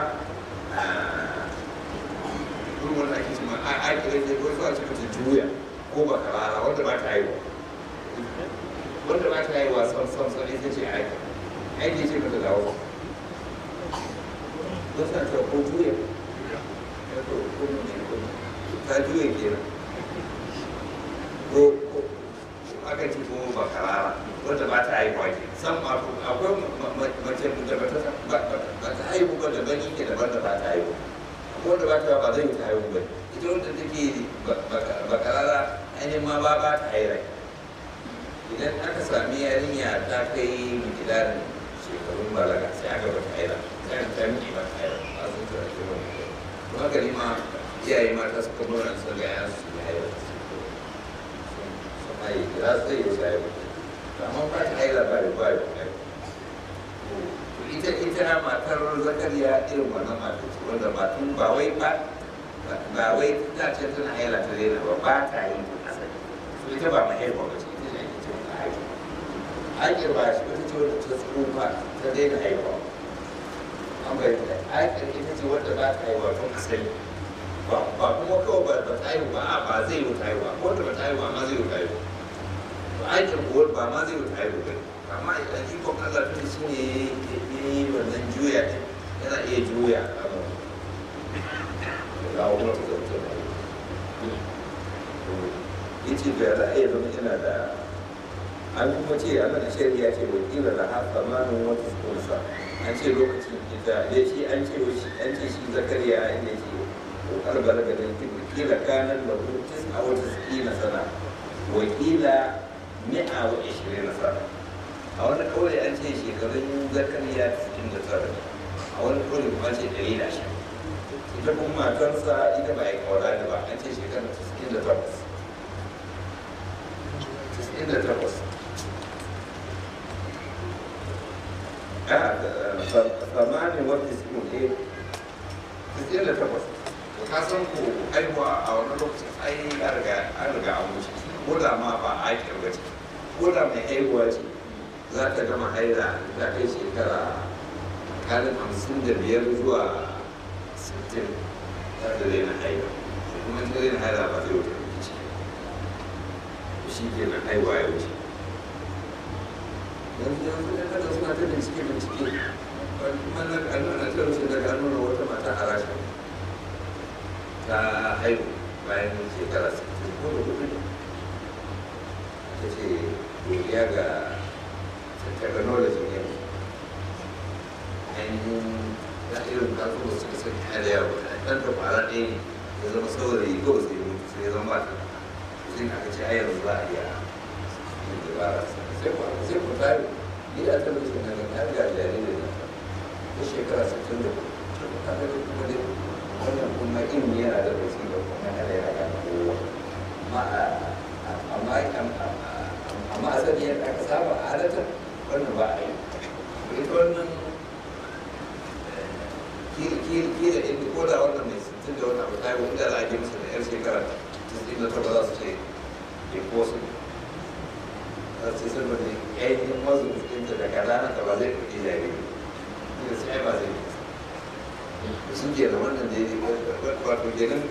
ruwan ake cima a aikar da ko zuwa cikin juya ko ba karara wanda ba ta haihuwa wanda ba ta haihuwa son son son ita ce aikar aiki ce mata dawo don sa ta ko juya ya to ko ne ko ta juya kenan ko ko aka ci ko ba karara wanda ba ta haihuwa ke san ma akwai mace da ba ta ba ta haihu ba da bani ke daban da ba ta haihu akwai wanda ba ta ba zai ta haihu ba ita wanda take ba karara ainihin ma ba ba ta haihu idan aka sami yarinya ta kai mikidarin shekarun balaga sai aka bata haila sai aka ta miki ba haila a sun tura shi ba don haka ni ma iyaye mata suka nuna su ga yan su ya haila sun haye za su yi wasu haila amma ba ta haila ba da ba da ita ita matar zakariya irin wannan matar ce wanda ba tun ba wai ba ba wai ta ce tana haila ta daina ba ba ta yi asali so ita ba mahaifa ba ce ita ne ake ce ta haifa aikir ba shi wata ce wadda ta tsufa ta daina haihuwa an bai da aikir ita ce wadda ba ta haihuwa tun asali ba kuma kawai ba ba ta haihu ba a ba zai yi ta haihuwa ko da ba ta haihuwa ma zai yi ta haihuwa to aikir kuwa ba ma zai yi ta haihuwa ba amma idan ikon Allah tun shi ne ya yi wannan juya ne yana iya juya abu da kawo mata zauce ba ya ce da za a iya zama yana da an kuma ce a nan shari'a ce wakila da haka manin wata kunsa an ce lokacin ita ya ce an ce an ce shi zakariya inda ke kokar balaga da wakila kanan da hutus a wata sakina sana wakila mi'a wa ishirin na sana a wani kawai an ce shekarun zakariya cikin da tara a wani kawai kuma ce ɗari da ashirin ita kuma matarsa ita ba a yi kawara da ba an ce shekara 98 98 tsammanin wata su ne tasirin da takwas to ka san ko haihuwa a wani lokacin ai an riga an riga an wuce ko da ma ba a kirga ce ko da mai haihuwa ce za ta gama haila ta kai shekara kalin hamsin da biyar zuwa sittin za ta daina haila kuma ta daina haila ba zai wuce ciki shi ke nan haihuwa ya wuce yanzu yanzu ɗan adam suna ta bincike bincike wani ana ta rushe daga nuna wata mata a rasha ta haihu bayan shekara 60 ko da hudu ne ta ce godiya ga technology ne ainihin ya irin kasu da suka sani hada yawa ɗan da fara ɗaya ne ya zama saurayi kawai sai mutu sai ya zama ba ta sai aka ce a yanzu za a iya yin dabara sai ku sai ku tare ni da ta mutu na ga ga jaririn na ta shekara 60 da ta ga kuma dai wannan kuma ilimi yana da rasu da kuma yana yana ga kowa amma amma amma asali yadda aka saba a halatar wannan ba a yi ita wannan kila inda ko da wannan mai sittin da wani abu ta yi wanda za a ji masa da yar shekara sittin da ta za su ce impossible za su ce saboda ainihin wasu mutunta da kaza ta ba zai ɗauki jariri ne sai ba zai yi sun ke da wannan da ya wato kenan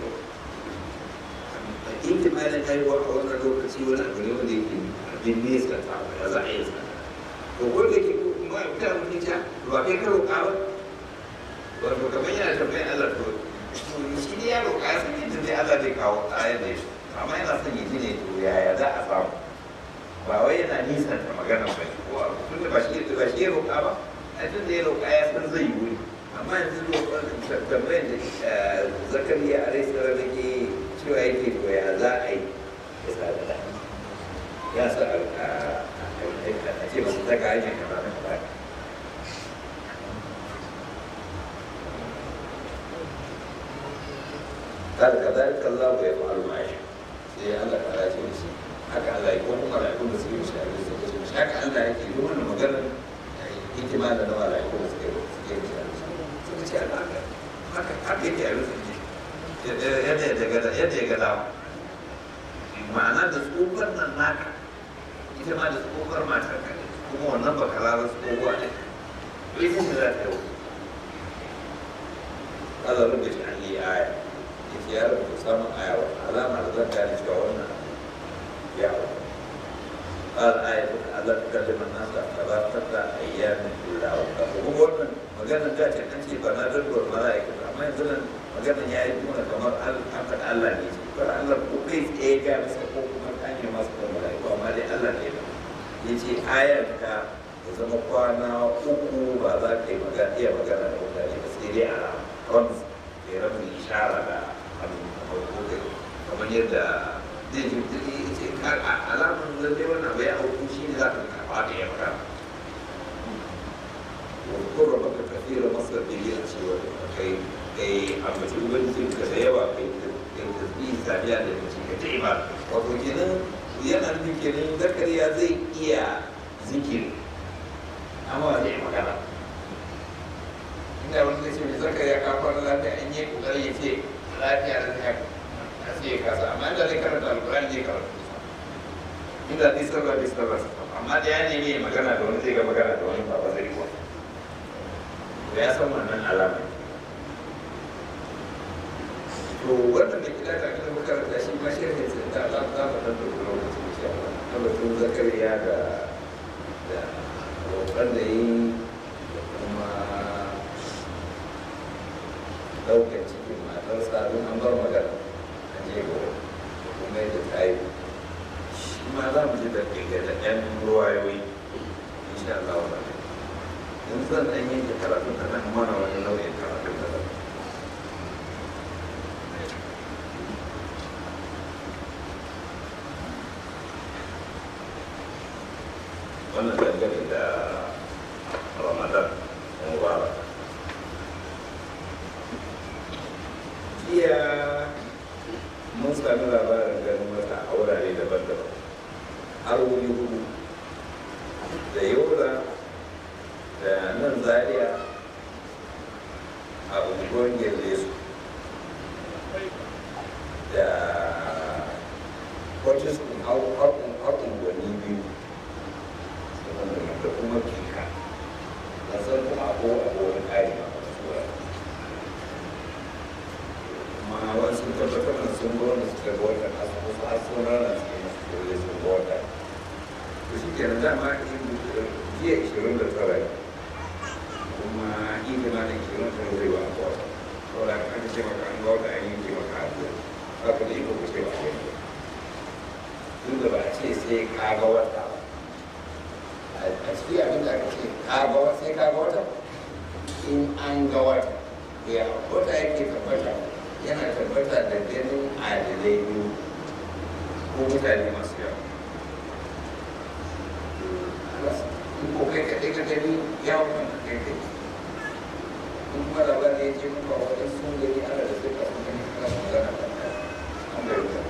intimalin haihuwa a wannan lokaci wani abu ne wanda yake abin nesa ta ya za a yi sa to wanda yake kuma ya fita mutum ja ba kai ka roƙa ba wato kamar yana tambayin Allah to shi ne ya roƙa ya san yadda zai Allah zai kawo ayar da ya shi amma yana son yi ne to yaya za a samu ba wai yana nisan ta magana ba ne ko abu tun da ba shi ba shi ya roƙa ba a tun da ya roƙa ya san zai yi wuri amma yanzu tambayin da zakariya a rai tsara da ke cewa yake to ya za a yi ya sa da ya sa a ce masu zaka hanyar kama na kama قال كذلك الله يفعل ما يشاء sai Allah ta ce da shi haka Allah ya kuma mala'iku da suke mishi abin da suke mishi haka Allah yake yi wannan maganar hikima da na mala'iku da suke suke mishi abin suka ce Allah haka haka yake abin suke yadda ya gada yadda ya gada ma'ana da tsofar nan naka ita ma da tsofar matar ka kuma wannan ba kararar tsohuwa ne ita ce za ta yau Allah rubuta shi an yi aya yake ya rubuta samun aya wa alama da zan gane cewa wannan ya wa قال آية ألا تكلم الناس ثلاثة أيام إلا وقفوا هو wannan maganar da ce an ce ba na dadduwar mala'ika amma yanzu nan maganar ya yi kuma kamar an faɗa Allah ne ce kar Allah ko kai tsaye ga masa ko kuma an yi masa da mala'iku amma dai Allah ne ba ya ce ayar ka ya zama kwana uku ba za ka yi magana iya magana da mutane ba sai dai a ramz ya ramz ishara da hannu kamar yadda zai ji ya ce alamun lalle wannan bai auku shi ne za ka karɓa da ya magana واذكر ربك كثير مصدر به الشيوخ كي كي أما تقول كسيوا كي كي تسبيه سابيا لنفسك كتعبا وكنا yana nufin kenan zakariya zai iya zikiri amma ba zai magana inda wani zai ce mai zakariya ka fara lafiya an yi kokari ya ce lafiya da ta a sai ya kasa amma inda zai karanta alkurani zai karanta inda zai sarra zai sarra amma da ya nemi magana da wani zai ga magana da wani ba ba zai kuwa da ya san wannan alama to wannan da kida ka kira makaranta shi ma shi ne sai da za za mu dan dauki lokaci insha Allah na batun zakariya da da roƙon da yi da kuma ɗaukar cikin matarsa don an bar magana a jego da kuma yadda ta yi shi ma za mu ji da da ɗan ruwayoyi insha Allah wannan in zan ɗan yanke karatun da nan mana wani nau'in karatun da nan wannan dangane da ramadan mubarak nan zaria a unguwar gelle su da kwacis ɗin har unguwanni biyu da kuma kika da san kuma abu abuwan ƙari ma kuma wasu tabbatar da sun gwamna suka ga watan asibiti har sun rana su yi masu kore sun ga wata to shi ke nan dama jiya ishirin da tara ne kuma idi ma da ishirin da tara zai ba a wata saboda aka ce maka an ga wata an yi ke maka addu'a haka da iko ku ce ba a yi tun da ba a ce sai ka ga wata ba a cikin abin da aka ce ka ga wata sai ka ga wata in an ga wata ya wata yake tabbata yana tabbata da ganin adalai biyu ko mutane masu yawa in ko kai kaɗai ka gani yawon kan ka kai kai in kuma labarin ya ce muka wajen sun gani ana da suka sun gani ana magana kan kai an bai wuta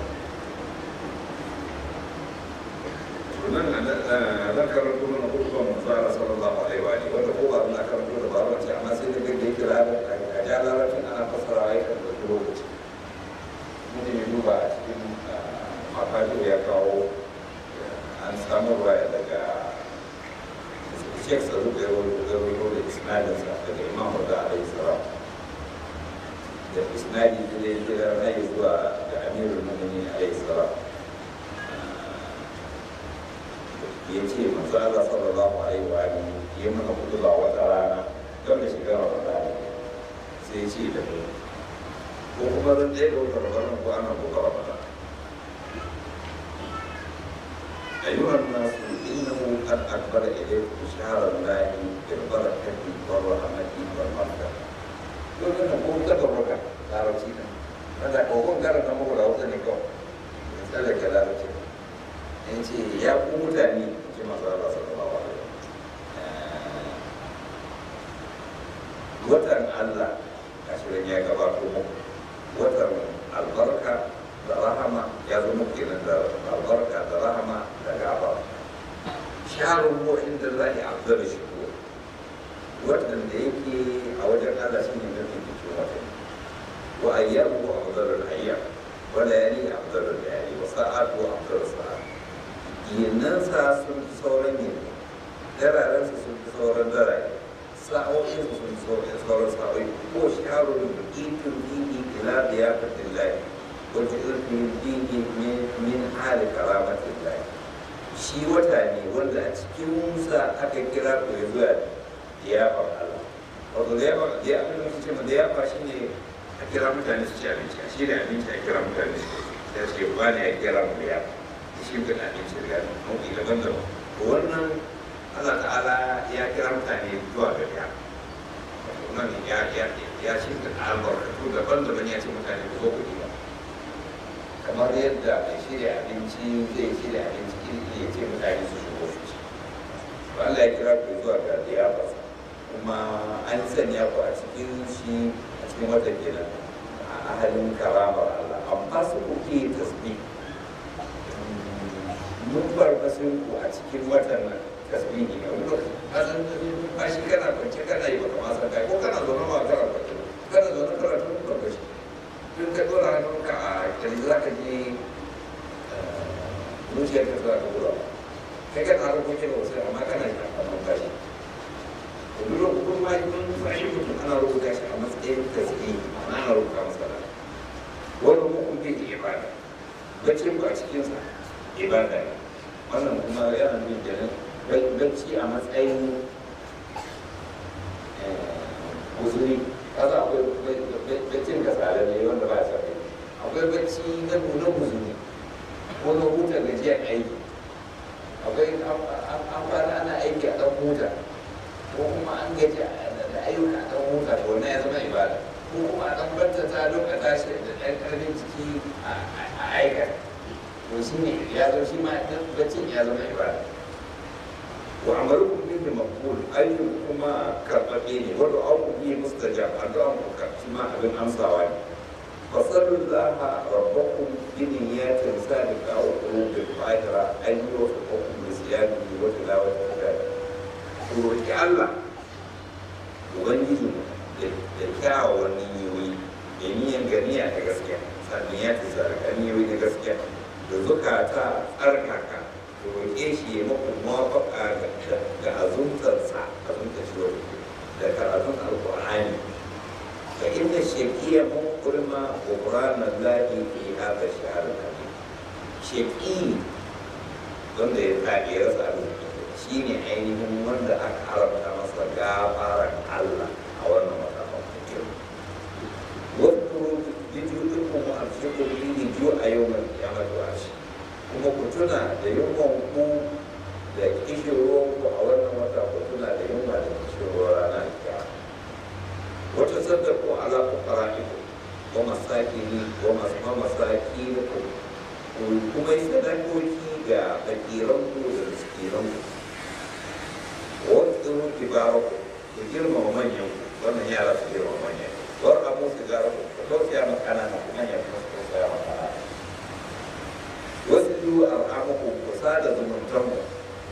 nan zan karanto mana hukumar manzara sallallahu alaihi wa alihi wanda ko ba na karanto da ba wace amma sai da gaggai kira da a ja larabcin ana fassara ya kan ɗauki lokaci mutum ya duba a cikin mafajin ya kawo an samu ruwaya daga shek saru da yawon rubuto da isnadinsa daga imam da alaihi salam da isnadi da ya kira na yi zuwa ga amirul mu'minin alaihi salam ya ce manzo Allah sallallahu alaihi wa alihi ya mana kutuba wata rana don da shiga Ramadan sai ya ce da mu ko kuma ran ɗaya ga wata Ramadan ko ana buga Ramadan أيها الناس إنه قد أكبر إليكم شهر الله بالبركة والرحمة والمغفرة. يقول لنا قوم تبرك لا رسينا. هذا قوم قال لنا مغلا وثني قوم. يسألك لا رسينا. in ce ya ku mutane ce masu Allah sallallahu alaihi watan Allah a shirin ya gabato muku watan albarka da rahama ya zo muku kenan da albarka da rahama da gaba shaharun ko inda za a abdar shi ko watan da yake a wajen Allah shi ne mafi cikin watan wa ayyamu abdar al-ayyam wa layali abdar al-layali wa sa'atu abdar sa'at yinansa sun fi sauran yin dararensa sun fi sauran darare sa'o'insa sun fi sauran sa'o'i ko shaharun ikin dini ila biyafatin lahi wata irfin dini min hali karamatin lahi shi wata ne wanda a cikin musa aka kira ku ya zuwa liyafar Allah wato liyafar liyafar da ce ma liyafa shi ne a kira mutane su ci abinci a shi da abinci a kira mutane su ci sai ce ba ne a kira mu liyafa shi ga abinci da nau'i daban-daban wannan Allah ta'ala ya kira mutane zuwa ga ya wannan ya ya ya shi da albarkatu daban-daban ya ce mutane ku zo ku ba kamar yadda mai shirya abinci zai shirya abinci iri ya ce mutane su shigo su ci Allah ya kira ku zuwa ga liyafarsa kuma an sanya ku a cikin shi a cikin wata kenan a ahalin karamar Allah amma su kuke tasbih mun farfasin ku a cikin watan nan tasbihi ne wani lokaci kasan ba shi kana kwance kana yi baka ma san kai ko kana zaune ma kana kwance kana zaune kana tun farfashi tun ka dora hannunka a kirji za ka je zuciyar ka za ka gura kai kana harkokin wasu amma kana yi a numfashi wani lokacin ma mun fashi mutum ana rubuta shi a matsayin tasbihi ana ana rubuta masa da wani hukun bai ibada bacin ku a cikinsa ibada ne wannan kuma yana nuna kenan bacci a matsayin guzuri kasa akwai baccin ka tsada ne wanda ba sa kai akwai bacci na nuna guzuri ko na huta gajiyar aiki akwai an fara ana aiki a ɗan huta ko kuma an gaji da ayyuka a ɗan huta to wannan ya zama ibada ko kuma a ɗan bantata don a tashi da ɗan ƙarfin ciki a aikata to shi ne ya zo shi ma baccin ya zama ibada wa amarukum bihi maqbul ayyukum kuma karbabe ne wa du'a'ukum bihi mustajab addu'a ku shi ma abin amsawa ne fa sallallahu rabbakum bi niyyatin sadiqa wa qulubin fa'ira an yuwaffiqukum bi siyamihi wa tilawati kitab ku roki Allah ubangiji da kyawawan niyoyi da niyan ganiya ta gaskiya sannan ya fi zarga niyoyi na gaskiya da zukata tsarkaka da roƙe shi ya maku mawafaka ga azuntarsa azuntar shi wani da karatun alƙur'ani fa inna shaqiya muqrima qur'ana allahi fi hadha shahr al-karim shaqi wanda ya tabi ya rasa shi ne ainihin wanda aka haramta masa gafaran Allah a wannan wata mafi wadda bidiyoyin kuma a cikin bidiyo a yau mai kiyamar washi kuma ku tuna da yunwan ku da kishirwan ku a wannan wata ku tuna da yunwa da kishirwan ranar kiyama wata sadda ku ala ku fara'iku wa masakini wa masakini ku kuma yi sadakoki ga fakiran ku da miskiran ku wani tsirin kibaru ku girmama manyan ku wannan yara su girmama manyan war abu su gara ku ku tausaya ma kanana ku manyan ku su tausaya ma kanana wasu biyu al'amuku ku sada zumuntan ku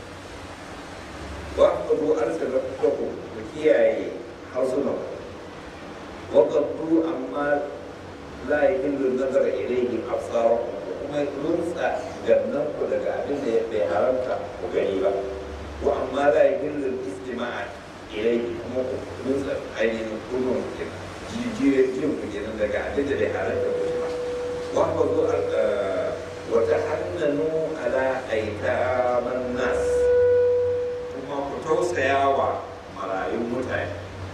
wa ku zo arsala ku ku kiyaye harsunan ku wa qaddu amma la yahillu nazara ilayhi absarakum kuma runtsa gannan ku daga abin da bai haramta ku gani ba ko amma la yahillu istima'a ilayhi kuma ku runtsa ainihin kunun ku jijiyar jin ku kenan daga abin da bai haramta ku ba wa ku zo wa tahannanu ala aitaman nas kuma ku tausaya wa marayun mutane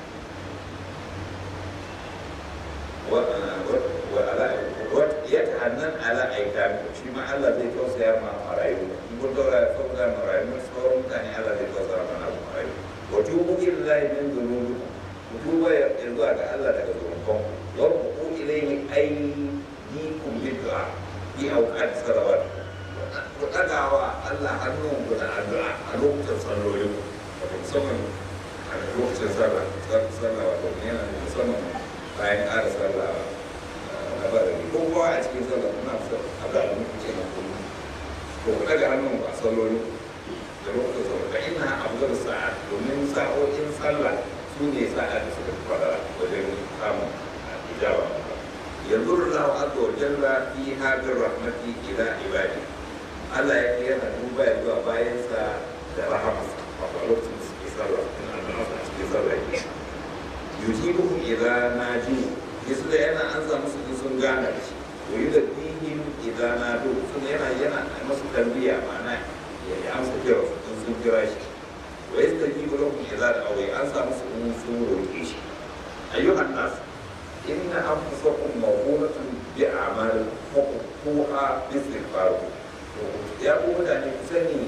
ya ta'annan ala aikami shi ma Allah zai tausaya ma marayu in kun daura tausaya marayu sauran mutane Allah zai tausaya ma na marayu wa tubu illahi min dhunubikum ku tuba ya zuwa ga Allah daga zunuban ku wa ku ilayhi aydikum bid'a bi awqat salawat ku dagawa Allah hannun ku da addu'a a lokacin sallolin ku musamman a lokacin sallah sallah wato yana musamman bayan ƙara sallah na barari ko kowa a cikin sallah muna so a da mu ce na kullum to ku daga hannun ba salloli da lokacin sallah da ina abdul sa'a domin sa'o'in sallah su ne sa'a da suka fara wajen samun ijaba yanzu Allah azza wa jalla fi hadir rahmati ila ibadi Allah ya yana duba ya zuwa bayansa da rahamarsa a lokacin da suke sallah in Allah a cikin sallah yujibuhum idza naju yasu da yana an samu su sun gane da shi wa yudabbihim idza nadu sun yana yana masu tarbiya ma'ana ya yi amsa kira su sun sun kira shi wa yastajibu lahum idza da'aw an samu su sun roƙe shi ayyuhan nas inna anfusakum mawhunatun bi a'mal huquqa istighfar ya ku mutane ku sani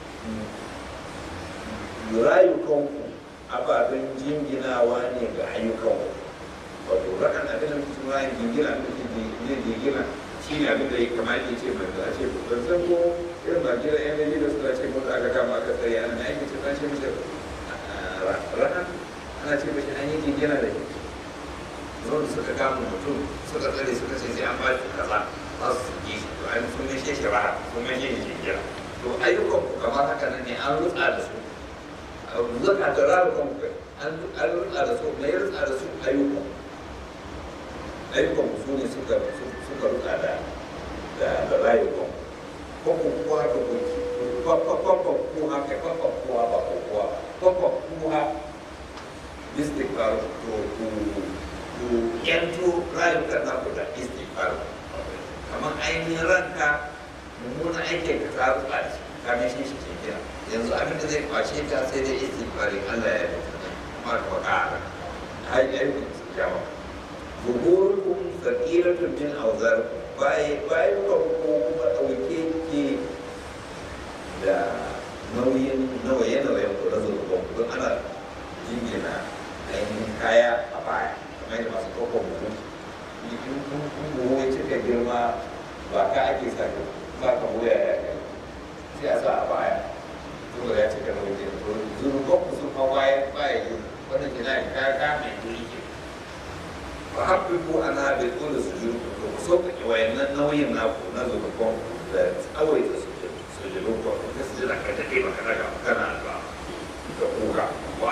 rayukanku ababen jinginawa ne ga ayyukanku wato rakan abin da mutum ya jingina abin da zai jingina shi ne abin da ya kamata ya ce mai da ce ban san ko irin Najeriya yan Najeriya suna ce mutu aka kama aka tsaye ana na aiki ce na ce mishi rakan ana ce mishi an yi jingina da shi zuwa suka kama mutum suka tsare suka ce sai an ba shi kaza za su ji shi to an sun meshe shi raha sun meshe shi jingina to ayyukanku kamar haka nan ne an rutsa da su zaka da rayukan an rutsa da su na yi rutsa da su ayyukan ayyukan su ne suka suka rutsa da da rayukan ko ku kuwa da ku kwakwa kuwa kai kwakwa kuwa ba ko kuwa kwakwa kuwa istighfar to ku ku yanto rayukan na ku da istighfar kamar ainihin ranka mummunan aikin ka ta rutsa da shi ka mai shi shi ke yanzu abin da zai kwace ta sai dai istighfari Allah ya yi kuma da wakara ai ai jama buhurukum thaqilatun min awzar bai bai ko kuma dauke ke da nauyin nauye nauyen ku na zurfin don ana jingina ainihin kaya a baya kamar yadda masu kokon mutum in buhu ya cika girma ba ka ake sa ba ka wuya ya kai sai a sa a baya saboda ya cika da wajen to zurgon ku sun hawa ya baya yi wanda ke na ka ka mai duri ke ba haɓɓi ko ana da dole su ji ku to ku sauƙaƙe wayannan nauyin naku na zurgon da tsawaita su sojilun ku ka su jira ka daɗe ba ka daga kana ba da kuka wa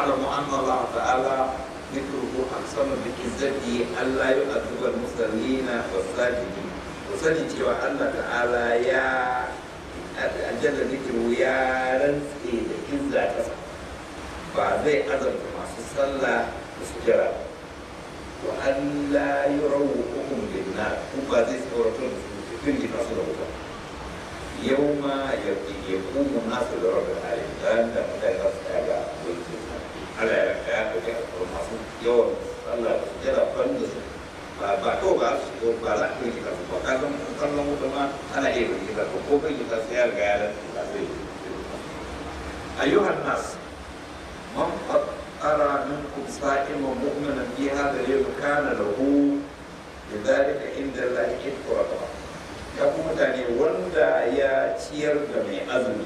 واعلموا ان الله تعالى ذكره اقسم بعزته الا يؤذب المصلين والساجدين وسني cewa Allah ta'ala ya ajalla zikiru ya rantse da izza kasa ba zai azabta masu sallah da sujjara wa Allah yurawuhum lin-nar kuma zai tsoratar da su firgita su da wuta يوم يقوم الناس لرب العالمين فانت متى تستعجى على المعصوم يوم الله جرى فندس ba to ba su ba za ku yi kasu ba ka zan kallon wuta ma ana iya yi kasu ko kai yi kasu ya riga ya da zai ayyuhan nas man qaddara minkum sa'iman mu'minan fi hadha al-yawm kana lahu lidhalika inda Allah itqara ya ku mutane wanda ya ciyar da mai azumi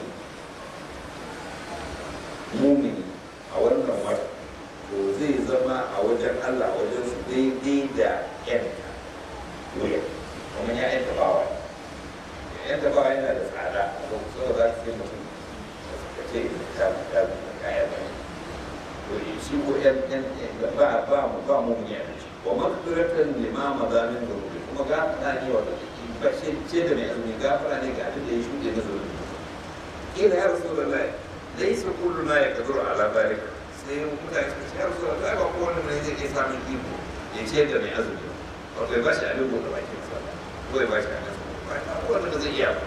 mumini a wannan wata to zai zama a wajen Allah a wajen su daidai da yanta wuya kuma ya yanta bawa yanta bawa yana da tsada a kuma so za su yi mutum ka ce ta ta kayan ba to shi ko yan ba ba mu ba mu ne wa makfiratan limama zamin da kuma ga na ne wa da ce da mai azumi gafara ne ga abin da ya shuɗe na zuwa kila ya rasu da lai dai su kullu na ya kaduru ala barika sai mutane suka ce ya rasu da lai ba kowane mai zai iya samun iko ya ce da mai azumi wato ya ba shi abin da bakin sa ko ya ba shi abin sa ba kowane da zai iya ba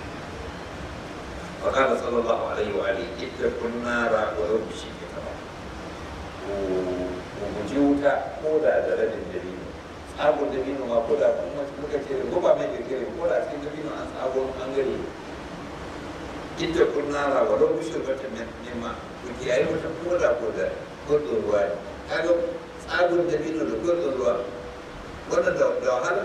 فقال صلى الله عليه وآله اتقوا النار ولو بشيء تمام ومجيوتا كودا دلد دليل tsagon dabino ma ko da kuma muka ce ko ba mai kirkire ko da cikin dabino an tsagon an gari ita kunnara wa don bushe bata nema ku kiyaye wata ko da ko da gudun ruwa ne kaga tsagon dabino da gudun ruwa wannan da wahala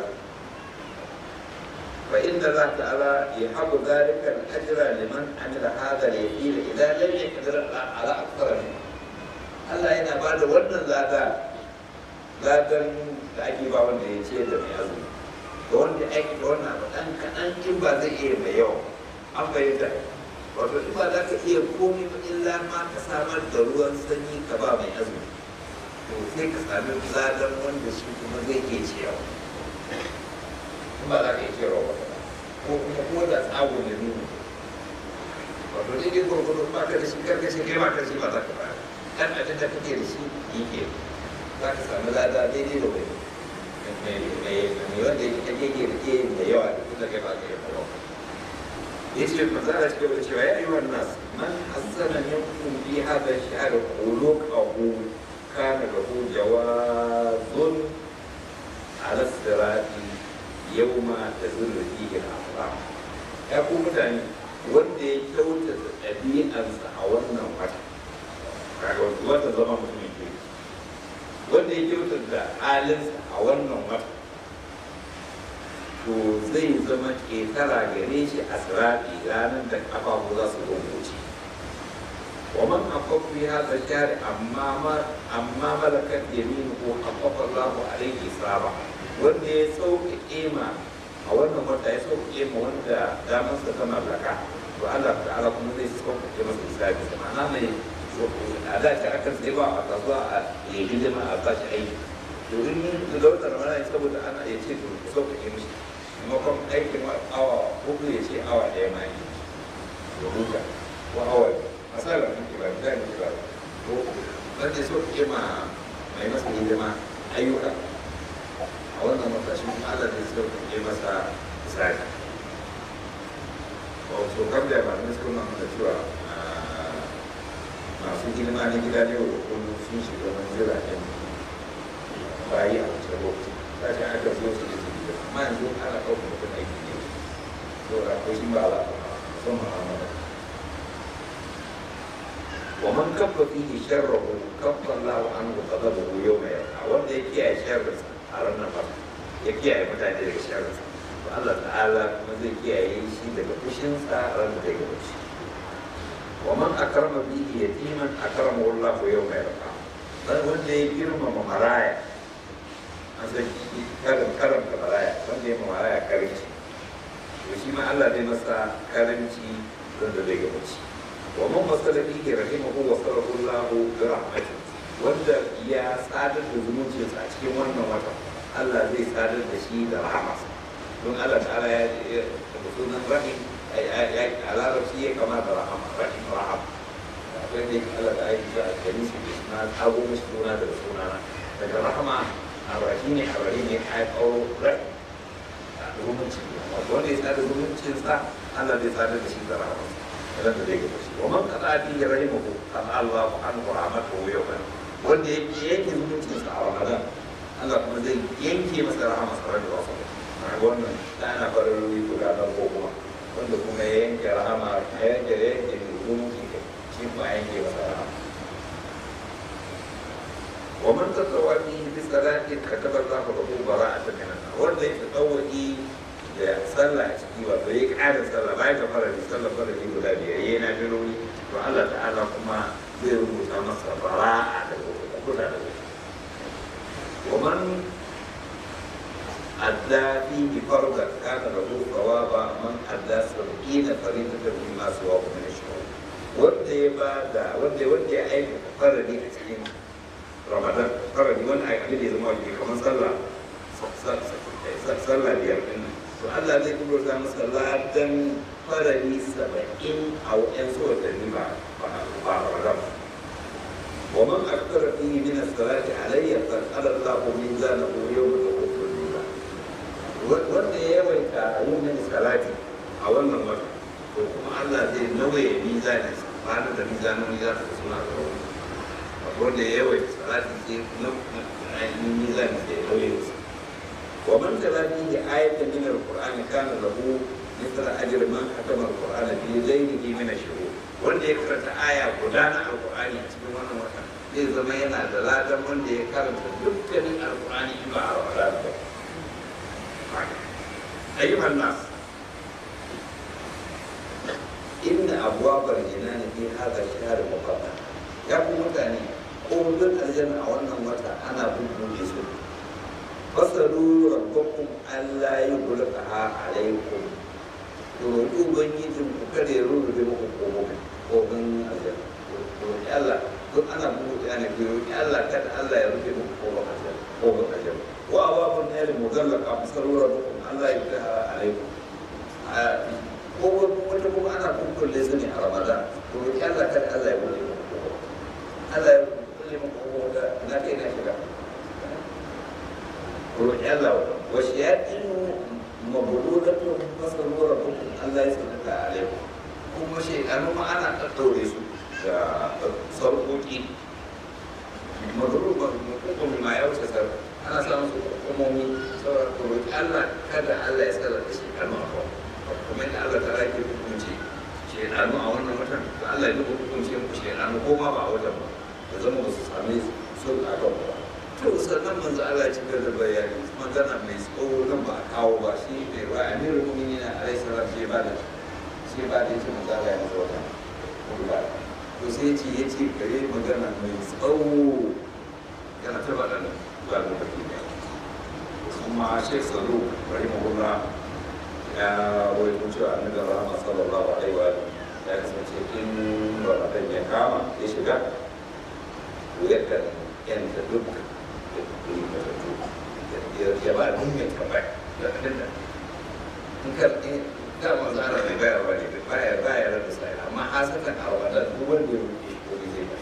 fa inda Allah ta'ala yahabu dhalika al-ajra liman amila hadha al-yaqin idan lam yaqdir ala akthar Allah yana bada wannan lada ladan da ake ba wanda ya ce da mai azumi da wanda ake da wannan abu ɗan kaɗan in ba zai iya mai yawa an fahimta wato in ba za ka iya komai ba illa ma ka samar da ruwan sanyi ka ba mai azumi to sai ka sami ladan wanda shi kuma zai iya ciyawa in ba za ka iya ciyarwa ba ko kuma ko da tsago da nuna wato daidai gwargwado ba ka da shi karkashin kai ba ka shi ba za ka ba ɗan abin da kake da shi yi ke za ka sami lada daidai da wani mai wanda ya kake da ke da yawa da kuma kai ba ka yi yawa ya ce ba za a cikin cewa ya yi wannan man hassana minkum fi hada shahr quluqahu kana lahu jawazun ala sirati yawma tazullu fihi al-aqlam ya ku mutane wanda ya kyautata ɗabi'arsa a wannan wata kaga wata zama mutumin ke wanda ya kyautata halinsa a wannan wata to zai zama ƙetara gare shi a siraɗi ranar da ƙafafu za su rubuce wa man akwai hada shari amma amma malakar yaminu ko akwai Allahu alaihi saba wanda ya sauƙaƙe ma a wannan wata ya sauƙaƙe ma wanda damarsa ta mallaka to Allah ta'ala kuma zai sauƙaƙe masa hisabi ma'ana mai a da shi akan sai ba a kasuwa a yi hidima a bashi aiki to in da wata ramana saboda ana ya ce to sauƙaƙe mishi maimakon aikin awa hudu ya ce awa ɗaya ma yi ya huta ko awa masalar nan ke ba da ne ba ko dan da so ke ma mai masa hidima ayyuka a wannan matashin Allah ne so ke masa misali wato kam da ba ne suka nuna da cewa masu hidima na gida ne wa kullum sun shiga manzila ɗin bayi a wancan lokaci ta ce aka zo su da amma yanzu ana ɗaukar mutum aiki ne saboda ko shi ba za a son mu'amala wa man kabba fihi sharrahu kabba Allahu anhu qadabahu yawma yalqa wanda ya kiyaye sharrinsa a ranar ba ya kiyaye mutane daga sharrinsa to Allah ta'ala kuma zai kiyaye shi daga fushinsa a ranar da ya gaba shi wa man akrama fihi yatiman akramahu Allahu yawma yalqa dan wanda ya girmama maraya an san karin karanta maraya wanda ya maraya karinci to shi ma Allah zai masa karanci don da zai gabaci wa man wasala fihi rahimahu wa sallallahu bi rahmati wanda ya sadar da zumuncinsa a cikin wannan wata Allah zai sadar da shi da rahamarsa don Allah ta'ala ya da sunan rahim a larabci ya kama da rahama rahim raham akwai ne Allah da aiki za a gani shi da suna tsago mashi suna daga sunana daga rahama a rahi ne a rahi ne a kawo rahim zumunci wanda ya sadar zumuncinsa Allah zai sadar da shi da rahamarsa idan da zai gaba shi wa man kada fi rahimahu kan Allah an rahmatu yawman wanda yake yanke zumuncinsa a Ramadan Allah kuma zai yanke masa rahama sarar da wasu wannan ta ana farin ruwi guda nan ko kuma wanda kuma ya yanke rahama ya yanke ya yanke zumunci shi kuma ya yanke masa rahama wa man tatawwa fi bi salati kataba Allahu lahu bara'atan min an wanda ya tatawwi da sallah a ciki wato ya ƙara sallah bayan ka fara da sallah fara da guda biyar yayi na birori to Allah ta'ala kuma zai rubuta masa bara'a daga kusa da kusa ومن أدى فيه فرضا كان له ثواب من أدى سبعين فريضة مما سواه من الشهور wanda ya ba da wanda wanda ya aika farari a cikin ramadan farari wani abin da ya zama wajibi kamar sallah sallah biyar din to Allah zai kuma sa masa ladan farari saba'in a wa'yan su watanni ba ba ramadan ومن أكثر فيه من الصلاة علي فقال الله ميزانه يوم تقوم الميزان wanda ya yawaita yin mini salati a wannan wata to kuma Allah zai nauye mizani ranar da mizanoni za su suna da rauni wanda ya yawaita salati sai ainihin mizani da ya nauye su wa man talati da ayatan min alqur'ani kana lahu mithla ajr man hatama alqur'ana fi laylihi min ash-shuhur wanda ya karanta aya guda na alqur'ani a cikin wannan wata zai zama yana da ladan wanda ya karanta dukkanin alqur'ani in ba a ramadan ba أيها الناس إن أبواب الجنان في هذا الشهر مقدم يقول متاني قوم الجنة أولا متى أنا بكم يسوع فصلوا ربكم ألا يغلقها عليكم roƙi ubangijin ku kada ya rurrufe muku ƙofofin ƙofofin aljanna roƙi Allah duk ana buɗe ana ke roƙi Allah kada Allah ya rufe muku ƙofofin aljanna ƙofofin aljanna wa ababun nari mugallaka fasalu rabbukum Allah ya fita alaikum ko wata kuma ana kukkulle su ne a Ramadan to roƙi Allah kada Allah ya buɗe muku ƙofofin Allah ya buɗe muku ƙofofin na kai na shiga roƙi Allah wa shayatin mabululatun fasalu rabbukum Allah ya sanata alaikum kuma shaidanu ma ana ɗaɗɗaure su da sarƙoƙi mazuruban ma ya wuce sarƙa ana samun su hukumomi saboda roƙi Allah kada Allah ya tsara da shaidanu a kawo kuma yadda Allah ta rake hukunci shaidanu a wannan watan da Allah ya hukunci mu shaidanu ko ma ba a watan ba da zama ba su sami sun a kan ba to sannan manzo Allah ci da bayani magana mai tsawo nan ba a kawo ba shi ne ba amirul mu'minin alaihi salam shi ba da shi ba da yace manzo Allah ya masa wata ba to sai ce yace gare magana mai tsawo yana ta bada nan ba da baki ne kuma Sheikh Salu rahimahullah ya rawaito cewa annabi Muhammad sallallahu alaihi wa ya kasance in Ramadan ya kama ya shiga yakan yanta dukkan ya ba da mai tambaya da abin da in ka in ka manzo ana mai bayarwa ne baya baya da sai amma hasatan a wanda duk wanda ya rubuce shi ko zai ba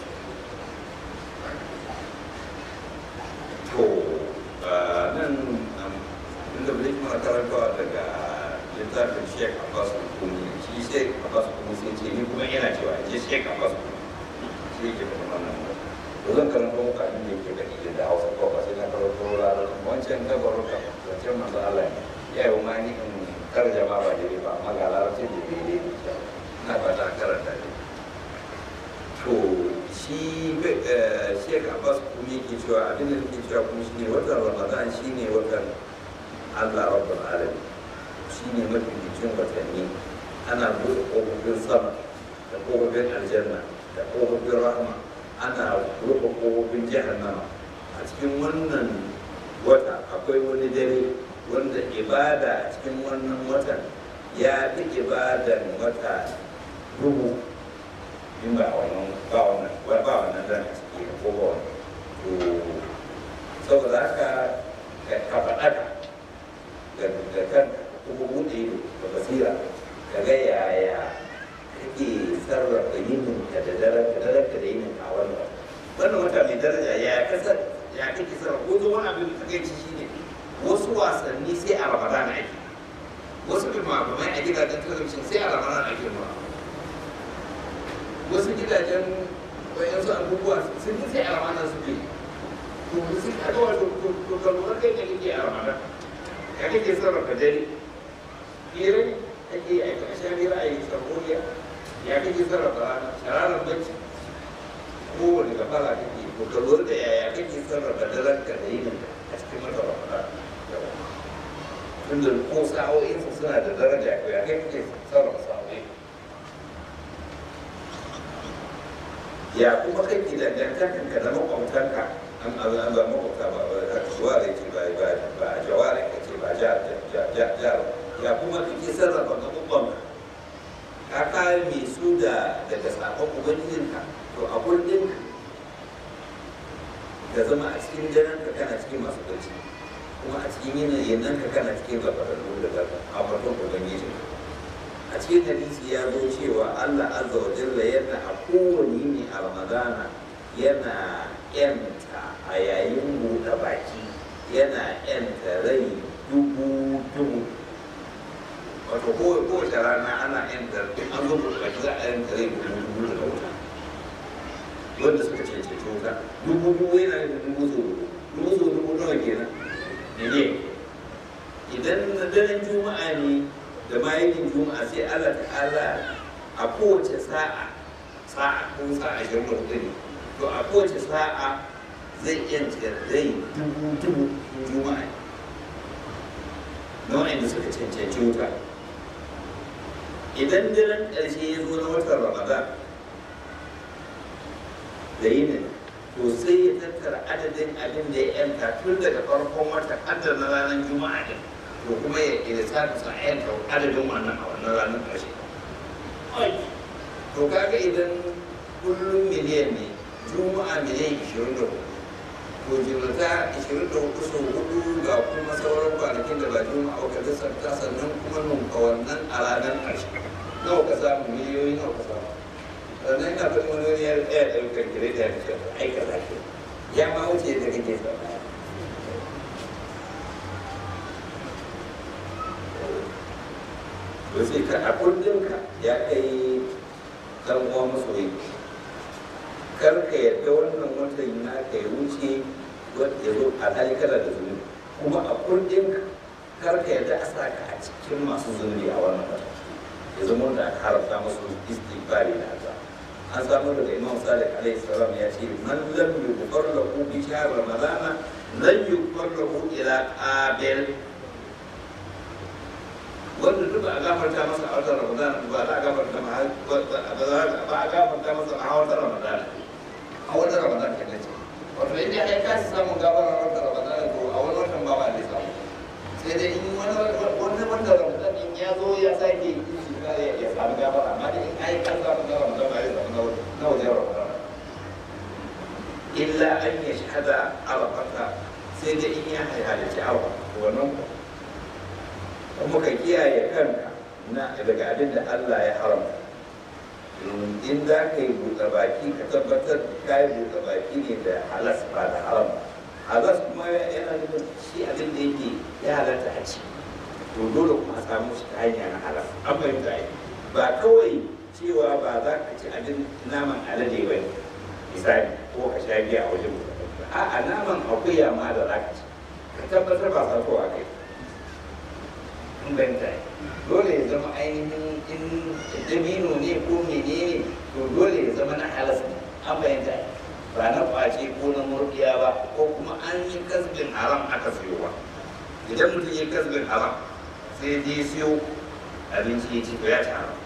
to nan inda bai kuma karantawa daga littafin Sheikh Abbas Kumi shi Sheikh Abbas Kumi sai ce ni kuma yana cewa ce Sheikh Abbas Kumi shi ke kuma wannan zan karanta muku abin da yake da iya da hausa ko ba sai na karanto larabci wancan gabaruka wancan manzo Allah ne ya yi ma ni in tarjama ba daidai ba amma ga larabci da daidai ne na ba ta karanta ne to shi Sheikh Abbas kuma yake cewa abin da yake cewa kuma shine watan Ramadan shine watan Allah Rabbul Alamin shine mafificin watanni ana buɗe ƙofofin sama da ƙofofin aljanna da ƙofofin rahma ana rufe kofofin jahannama a cikin wannan wata akwai wani dare wanda ibada a cikin wannan watan ya fi ibadan wata dubu in ba a wannan ba wannan ba ba wannan zan a ciki ko ba wannan to saboda haka ka ka faɗa ka da kan kuma buɗe ido da basira ka ga yaya kake sarrafa yinin ka da daren ka daren ka da yinin a wannan wannan wata mai daraja ya kasar ya kake sarrafa ko zo wani abin da kake ci shine wasu wasanni sai a ramadana ake wasu filmamai a gidajen talabijin sai a ramadana ake nuna wasu gidajen wayansu abubuwa sun yi sai a ramadana suke to su ka ga wato to ka lura kai da kake a ramadana ya kake sarrafa dare hirai ake yi a sha hira a yi sarkoriya ya kake sarrafa rana shararar bacci kowane gafara kake to ka lura da yaya kake sarrafa daren ka da yinin a cikin mata ramadana tunda ko sa'o'insu suna da daraja ko ya kai kake sarrafa sa'o'i ya kuma kake dangantakan ka da makwabtanka an an an ba makwabta ba ba ka jaware ce ba ba ba jaware ka ce ba ja ja ja ja ya kuma kake sarrafa gaɓuɓɓanka ka kame su da daga sakon ubangijinka to a kullum ka zama a cikin daren ka kana cikin masu barci kuma a cikin yanayin nan ka kana cikin zafararru da daga ambaton ubangiji a cikin hadisi ya zo cewa allah azza wa jalla yana a kowane yini a ramadana yana yanta a yayin buɗe baki yana yanta rai dubu dubu wato kowace rana ana yanta an zo buɗe baki za a yanta rai dubu dubu daga wuta wanda suka cancanci wuta dubu dubu yana da dubu so dubu so dubu nawa kenan ne idan na daren juma'a ne da bayan juma'a sai Allah ta'ala a kowace sa'a sa'a ko sa'a ashirin da hudu ne to a kowace sa'a zai yanta zai dubu dubu juma'a na wa'anda suka cancanci wuta idan daren ƙarshe ya zo na watan ramadan da yinin to sai ya tattara adadin abin da ya yanta tun daga farkon wata adadin na ranar juma'a din to kuma ya ilisa da sa yanta adadin wannan a wannan ranar ƙarshe to kaga idan kullum miliyan ne juma'a miliyan ishirin da hudu to jimlata ishirin da hudu sau hudu ga kuma sauran kwanakin da ba juma'a ba ka lissafta sannan kuma nunka wannan a ranar ƙarshe nawa ka samu miliyoyi nawa ka samu sannan ina faɗin wani wani ya tsaya ɗaukar gire da ya aikata shi ya ma wuce da kake zama wasu ka a kundinka ya kai ɗan uwa masoyi kar ka yadda wannan watan na ka yi wuce wanda ya zo a hali kana da zunubi kuma a kundinka kar ka yadda a sa ka a cikin masu zunubi a wannan watan ya zama da aka haramta musu istighfari na azab an samu daga imam salih alaihi salam ya ce man lam yughfar lahu bi shahr ramadana lan yughfar lahu ila qabil wanda duk a gafarta masa a watan ramadana ba za a gafarta ma ba a gafarta masa a watan ramadana a watan ramadana ke nace wato inda ya kasa samun gafara a watan ramadana to a wani watan ba ba zai samu sai dai in wani wanda ramadan in ya zo ya sake ya samu gafara amma dai in ai kan samu na ramadan ba zai samu na wajen ramadan illa an ya shahada arafata sai dai in ya halarci awa wannan kuma ka kiyaye kanka na daga abin da Allah ya haramta in za ka yi buɗe baki ka tabbatar ka yi buɗe baki ne da halas ba da haram halas kuma yana nufin shi abin da yake ya halatta a ci to dole kuma a samu shi ta hanya na halas an fahimta yi ba kawai cewa ba za ka ci abin naman alade ba ne misali ko ka sha giya a wajen buɗe baki a'a naman akuya ma da za ka ci ka tabbatar ba sa kowa kai inganta dole ya zama ainihin in dabino ne ko menene to dole ya zama na halas ne an fahimta ba na kwace ko na murdiya ba ko kuma an yi kasbin haram aka siyo ba idan mutum ya kasbin haram sai je siyo abinci ya ci to ya ci haram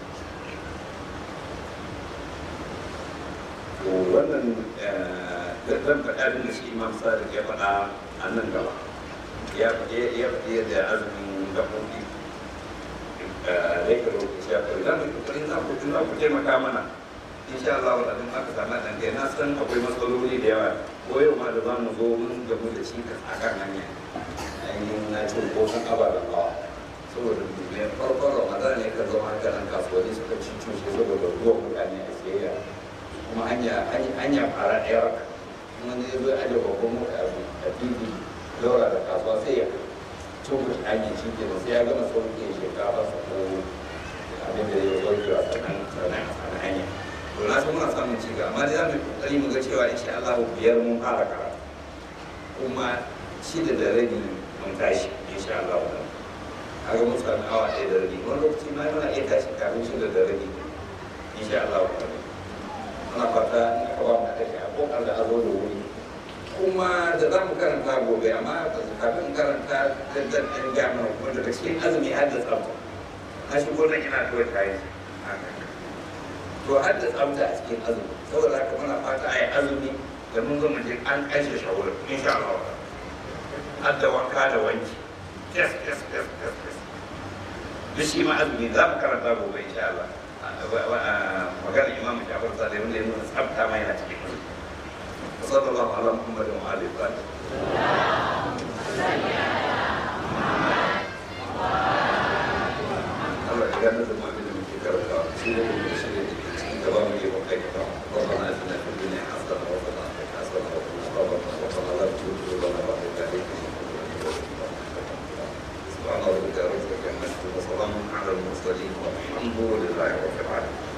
to wannan zan faɗa abin da shi imam sadiq ya faɗa a nan gaba ya faɗi yadda azumin gaɓoɓi zai ka lokaci ya kawai za mu yi kokarin za ku za ku taimaka mana insha Allah wa ɗan aka samu ɗan kai na san akwai matsaloli da yawa ko yau ma da za mu zo mun gamu da cikas a kan hanya ainihin na cin kosan ababen hawa saboda mai farkon ramadan ne ka zama haka nan kasuwanni suka ci cushe saboda ruwan mutane a siyayya kuma hanya hanya fara ɗaya raka kuma ne zai aje babban mota a fili daura da kasuwa sai ya tuku hanyar shi ke sai ya gama sauke shekara su ko abin da ya sauke a sanan sanan a sanan hanya to na san muna samun ci gaba amma dai za mu kokari mu ga cewa insha Allah biyar mun fara karatu kuma shida da rabi mun tashi insha Allah kaga mun sami awa ɗaya da rabi wani lokaci ma yana iya tashi kafin shida da rabi insha Allah muna fata in aka ba mu tashi a kokar da azo da wuri kuma da za mu karanta gobe amma kafin in karanta da dan ɗan gama kuma daga cikin azumi har da tsafta na shigo nan ina kawai kayan to har da tsafta a cikin azumi saboda haka muna fata a yi azumi da mun zama je an kashe shawarar insha Allah har da wanka da wanki yes yes yes yes yes duk shi ma azumi za mu karanta gobe insha Allah magana imam Jafar Sadiq wanda ya nuna tsafta ma yana cikin azumi وصلى الله على محمد وعلى اله الله يجعلنا المؤمن من فكر سيرة المرسلين كما من يوم حيث ربنا اتنا في الدنيا حسنه وفي الاخره حسنه وقنا وقنا لا تزغ قلوبنا بعد إذ هديتنا سبحان ربك رب العزه عما يصفون وسلام على المرسلين والحمد لله رب العالمين